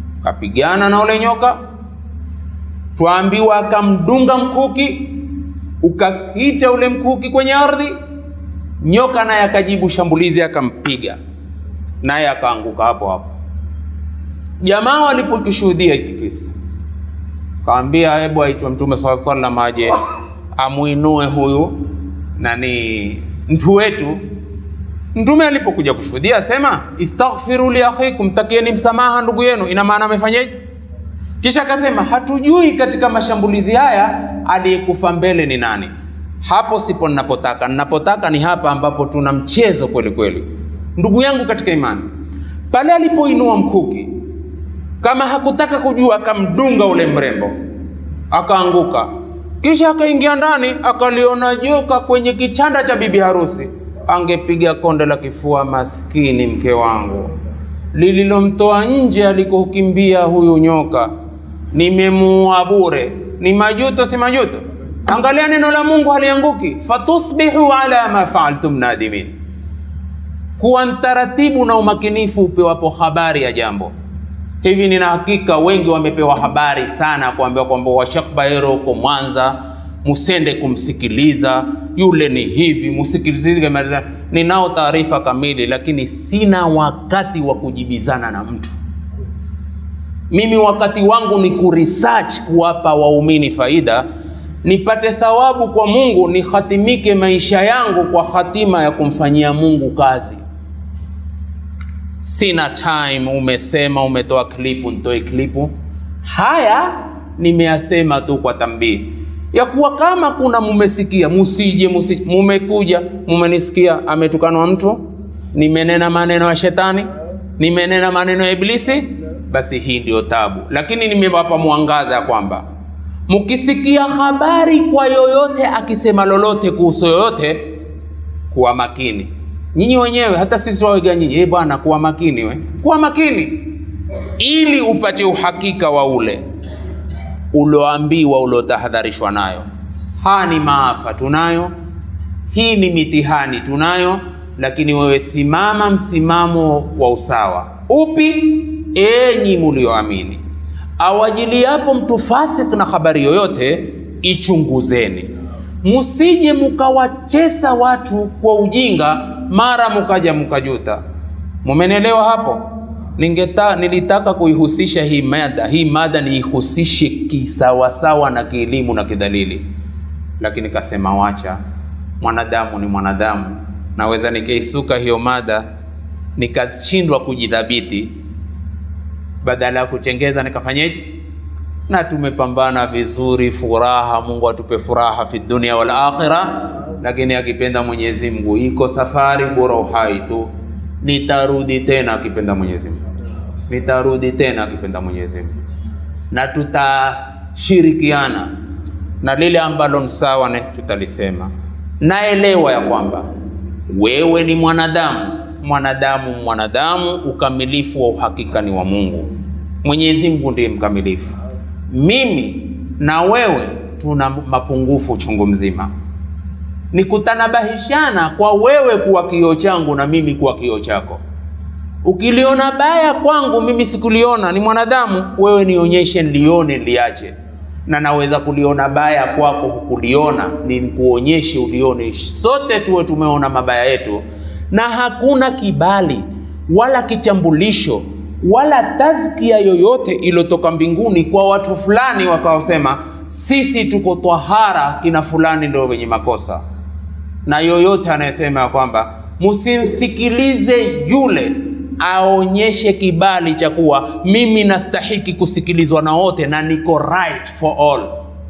[SPEAKER 2] kapigana na ule nyoka, twaambiwa akamdunga mkuki, ukakita ule mkuki kwenye ardhi, nyoka naye akajibu shambulizi, akampiga naye akaanguka hapo hapo. Jamaa walipokishuhudia hiki kisa, kaambia hebu aitwa Mtume saa sallam aje amuinue huyu nani mtu wetu. Mtume alipokuja kushuhudia asema istaghfiru li akhikum, takieni msamaha ndugu yenu. Ina maana amefanyaje? Kisha akasema hatujui katika mashambulizi haya aliyekufa mbele ni nani. Hapo sipo ninapotaka. Ninapotaka ni hapa ambapo tuna mchezo kweli kweli, ndugu yangu katika imani. Pale alipoinua mkuki, kama hakutaka kujua, akamdunga ule mrembo, akaanguka. Kisha akaingia ndani, akaliona joka kwenye kitanda cha bibi harusi. Angepiga konde la kifua, maskini mke wangu, lililomtoa nje alikokimbia huyu nyoka nimemuua bure. Ni majuto, si majuto? Angalia neno la Mungu halianguki, fatusbihu ala ma faaltum nadimin. Kuwa mtaratibu na umakinifu upewapo habari ya jambo hivi. Nina hakika wengi wamepewa habari sana, kuambiwa kwamba Washakbaero huko Mwanza, musende kumsikiliza yule, ni hivi, musikilize. Ninao taarifa kamili, lakini sina wakati wa kujibizana na mtu mimi wakati wangu ni kuresearch, kuwapa waumini faida, nipate thawabu kwa Mungu, nihatimike maisha yangu kwa hatima ya kumfanyia Mungu kazi. Sina time. Umesema umetoa klipu, nitoe klipu. Haya nimeyasema tu kwa tambii ya kuwa kama kuna mumesikia, musije musije, mumekuja mumenisikia, ametukanwa mtu, nimenena maneno ya shetani, nimenena maneno ya Iblisi basi hii ndiyo tabu, lakini nimewapa mwangaza ya kwamba mkisikia habari kwa yoyote akisema lolote kuhusu yoyote, kuwa makini nyinyi wenyewe, hata sisi wawega nyinyi, eh bwana, kuwa makini we, kuwa makini ili upate uhakika wa ule ulioambiwa, uliotahadharishwa nayo. Haya ni maafa tunayo, hii ni mitihani tunayo, lakini wewe simama msimamo wa usawa. Upi? Enyi mulioamini, awajiliapo mtu fasik na habari yoyote, ichunguzeni, musije mukawachesa watu kwa ujinga, mara mukaja mukajuta. Mumenelewa hapo? Ningeta, nilitaka kuihusisha hii mada, hii mada niihusishe kisawasawa na kielimu na kidalili, lakini kasema wacha, mwanadamu ni mwanadamu. Naweza nikaisuka hiyo mada nikashindwa kujidhabiti badala ya kuchengeza nikafanyeje? Na tumepambana vizuri, furaha. Mungu atupe furaha fi dunia wal akhira, lakini akipenda Mwenyezi Mungu iko safari, bora uhai tu. Nitarudi tena akipenda Mwenyezi Mungu, nitarudi tena akipenda Mwenyezi Mungu, na tutashirikiana na lile ambalo ni sawa, na tutalisema. Naelewa ya kwamba wewe ni mwanadamu mwanadamu mwanadamu, ukamilifu wa uhakika ni wa Mungu. Mwenyezi Mungu ndiye mkamilifu. Mimi na wewe tuna mapungufu chungu mzima, ni kutanabahishana kwa wewe kuwa kioo changu na mimi kuwa kioo chako. Ukiliona baya kwangu mimi sikuliona, ni mwanadamu, wewe nionyeshe, nilione, niliache. Na naweza kuliona baya kwako hukuliona, ni kuonyeshe, ulione. Sote tuwe tumeona mabaya yetu na hakuna kibali wala kitambulisho wala tazkia yoyote iliyotoka mbinguni kwa watu fulani wakaosema sisi tuko twahara, kina fulani ndio wenye makosa. Na yoyote anayesema ya kwamba msimsikilize yule aonyeshe kibali cha kuwa mimi nastahiki kusikilizwa na wote na niko right for all.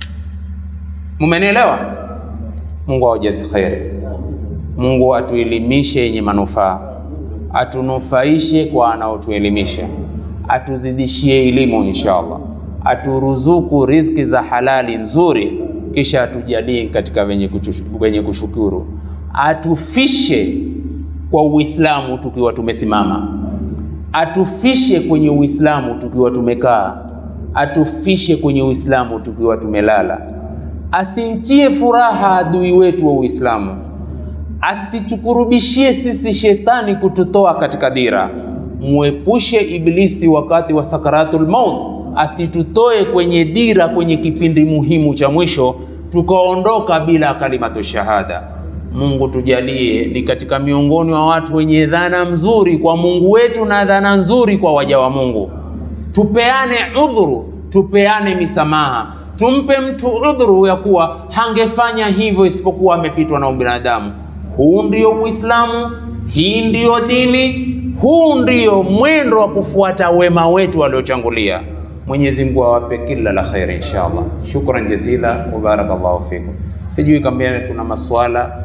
[SPEAKER 2] Mumenielewa? Mungu awajazi kheri. Mungu atuelimishe yenye manufaa, atunufaishe kwa anaotuelimisha, atuzidishie elimu inshallah, aturuzuku riziki za halali nzuri, kisha atujalie katika wenye, wenye kushukuru, atufishe kwa Uislamu tukiwa tumesimama, atufishe kwenye Uislamu tukiwa tumekaa, atufishe kwenye Uislamu tukiwa tumelala, asinchie furaha adui wetu wa Uislamu asitukurubishie sisi shetani kututoa katika dira, muepushe Iblisi wakati wa sakaratul maut, asitutoe kwenye dira, kwenye kipindi muhimu cha mwisho, tukaondoka bila kalimatu shahada. Mungu tujalie ni katika miongoni wa watu wenye dhana mzuri kwa Mungu wetu na dhana nzuri kwa waja wa Mungu. Tupeane udhuru, tupeane misamaha, tumpe mtu udhuru ya kuwa hangefanya hivyo isipokuwa amepitwa na ubinadamu. Huu ndio Uislamu, hii ndiyo dini, huu ndio mwendo wa kufuata wema wetu waliochangulia. Mwenyezi Mungu awape kila la kheri inshallah. Shukran jazila wa barakallahu fikum. Sijui kama kuna maswala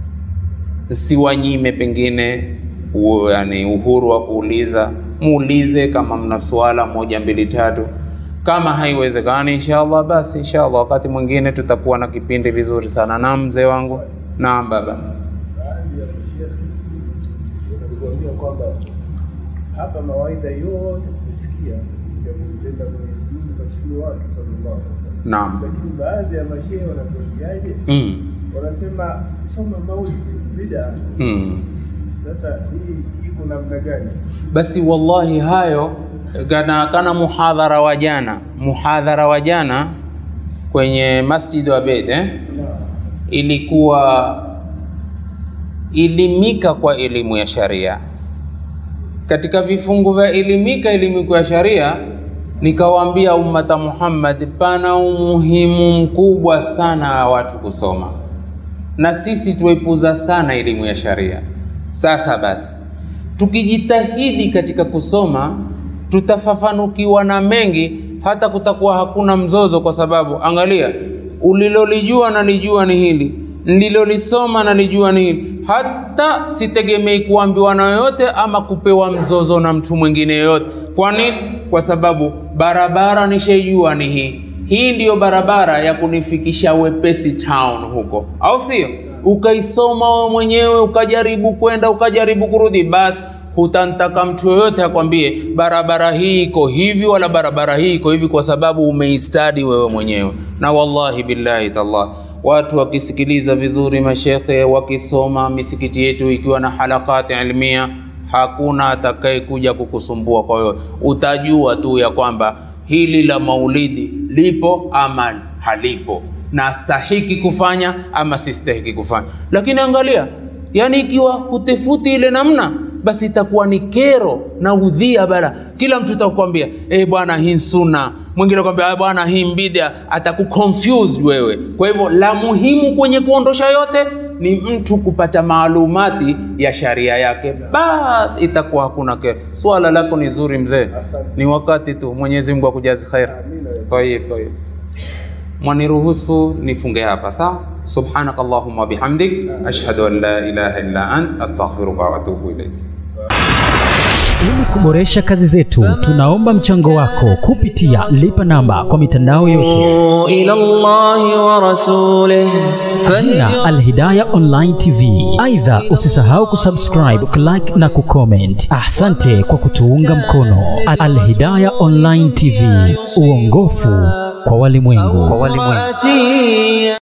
[SPEAKER 2] siwanyime pengine u, yani uhuru wa kuuliza, muulize kama mna swala moja mbili tatu. Kama haiwezekani inshallah, basi inshallah wakati mwingine tutakuwa na kipindi vizuri sana. Naam mzee wangu. Naam baba.
[SPEAKER 3] baadhi ya mashekhe walikuambia kwamba hapa mawaidha yote tumesikia ya kumpenda Mwenyezi Mungu kwa mtume wake sallallahu alaihi wasallam,
[SPEAKER 2] Naam.
[SPEAKER 3] lakini baadhi ya mashehe wanatuambiaje?
[SPEAKER 2] Mm.
[SPEAKER 3] Wanasema soma maulidi bid'a.
[SPEAKER 2] Mm.
[SPEAKER 3] Sasa hii iko namna gani?
[SPEAKER 2] Basi wallahi hayo kana, kana muhadhara wa jana, muhadhara wa jana kwenye Masjid wa Bed eh? ilikuwa elimika kwa elimu ya sharia. Katika vifungu vya elimika elimu ya sharia, nikawaambia ummata Muhammad, pana umuhimu mkubwa sana wa watu kusoma, na sisi tuepuza sana elimu ya sharia. Sasa basi, tukijitahidi katika kusoma, tutafafanukiwa na mengi, hata kutakuwa hakuna mzozo, kwa sababu angalia, ulilolijua nalijua ni hili, nililolisoma nalijua ni hili. Hata sitegemei kuambiwa na yoyote ama kupewa mzozo na mtu mwingine yoyote. Kwa nini? Kwa sababu barabara nishaijua ni hii. Hii ndiyo barabara ya kunifikisha wepesi town huko, au sio? Ukaisoma wewe mwenyewe, ukajaribu kwenda, ukajaribu kurudi, basi hutantaka mtu yoyote akwambie barabara hii iko hivi wala barabara hii iko hivi, kwa sababu umeistadi wewe mwenyewe. Na wallahi billahi tallah, watu wakisikiliza vizuri mashekhe, wakisoma misikiti yetu ikiwa na halakati ilmia, hakuna atakaye kuja kukusumbua. Kwa hiyo utajua tu ya kwamba hili la maulidi lipo ama halipo, na stahiki kufanya ama sistahiki kufanya. Lakini angalia, yani ikiwa hutefuti ile namna basi itakuwa ni kero na udhia bara. Kila mtu atakwambia eh, bwana hii sunna, mwingine akwambia "Ah, bwana hii mbida, atakuconfuse wewe. Kwa hivyo la muhimu kwenye kuondosha yote ni mtu kupata maalumati ya sharia yake, basi itakuwa hakuna kero. Swala lako ni zuri mzee, ni wakati tu. Mwenyezi Mungu akujazi khair. Tayib, tayib. Mwaniruhusu nifunge hapa sawa? Subhanaka Allahumma wa bihamdik ashhadu an la ilaha illa ant astaghfiruka wa atubu ilayk.
[SPEAKER 4] Ili kuboresha kazi zetu, tunaomba mchango wako kupitia lipa namba kwa mitandao yote
[SPEAKER 1] إلى الله ورسوله
[SPEAKER 4] jina Alhidaya Online TV. Aidha, usisahau kusubscribe, kulike na kucomment. Asante kwa kutuunga mkono. Alhidaya Online TV, uongofu kwa walimwengu.
[SPEAKER 1] فهدي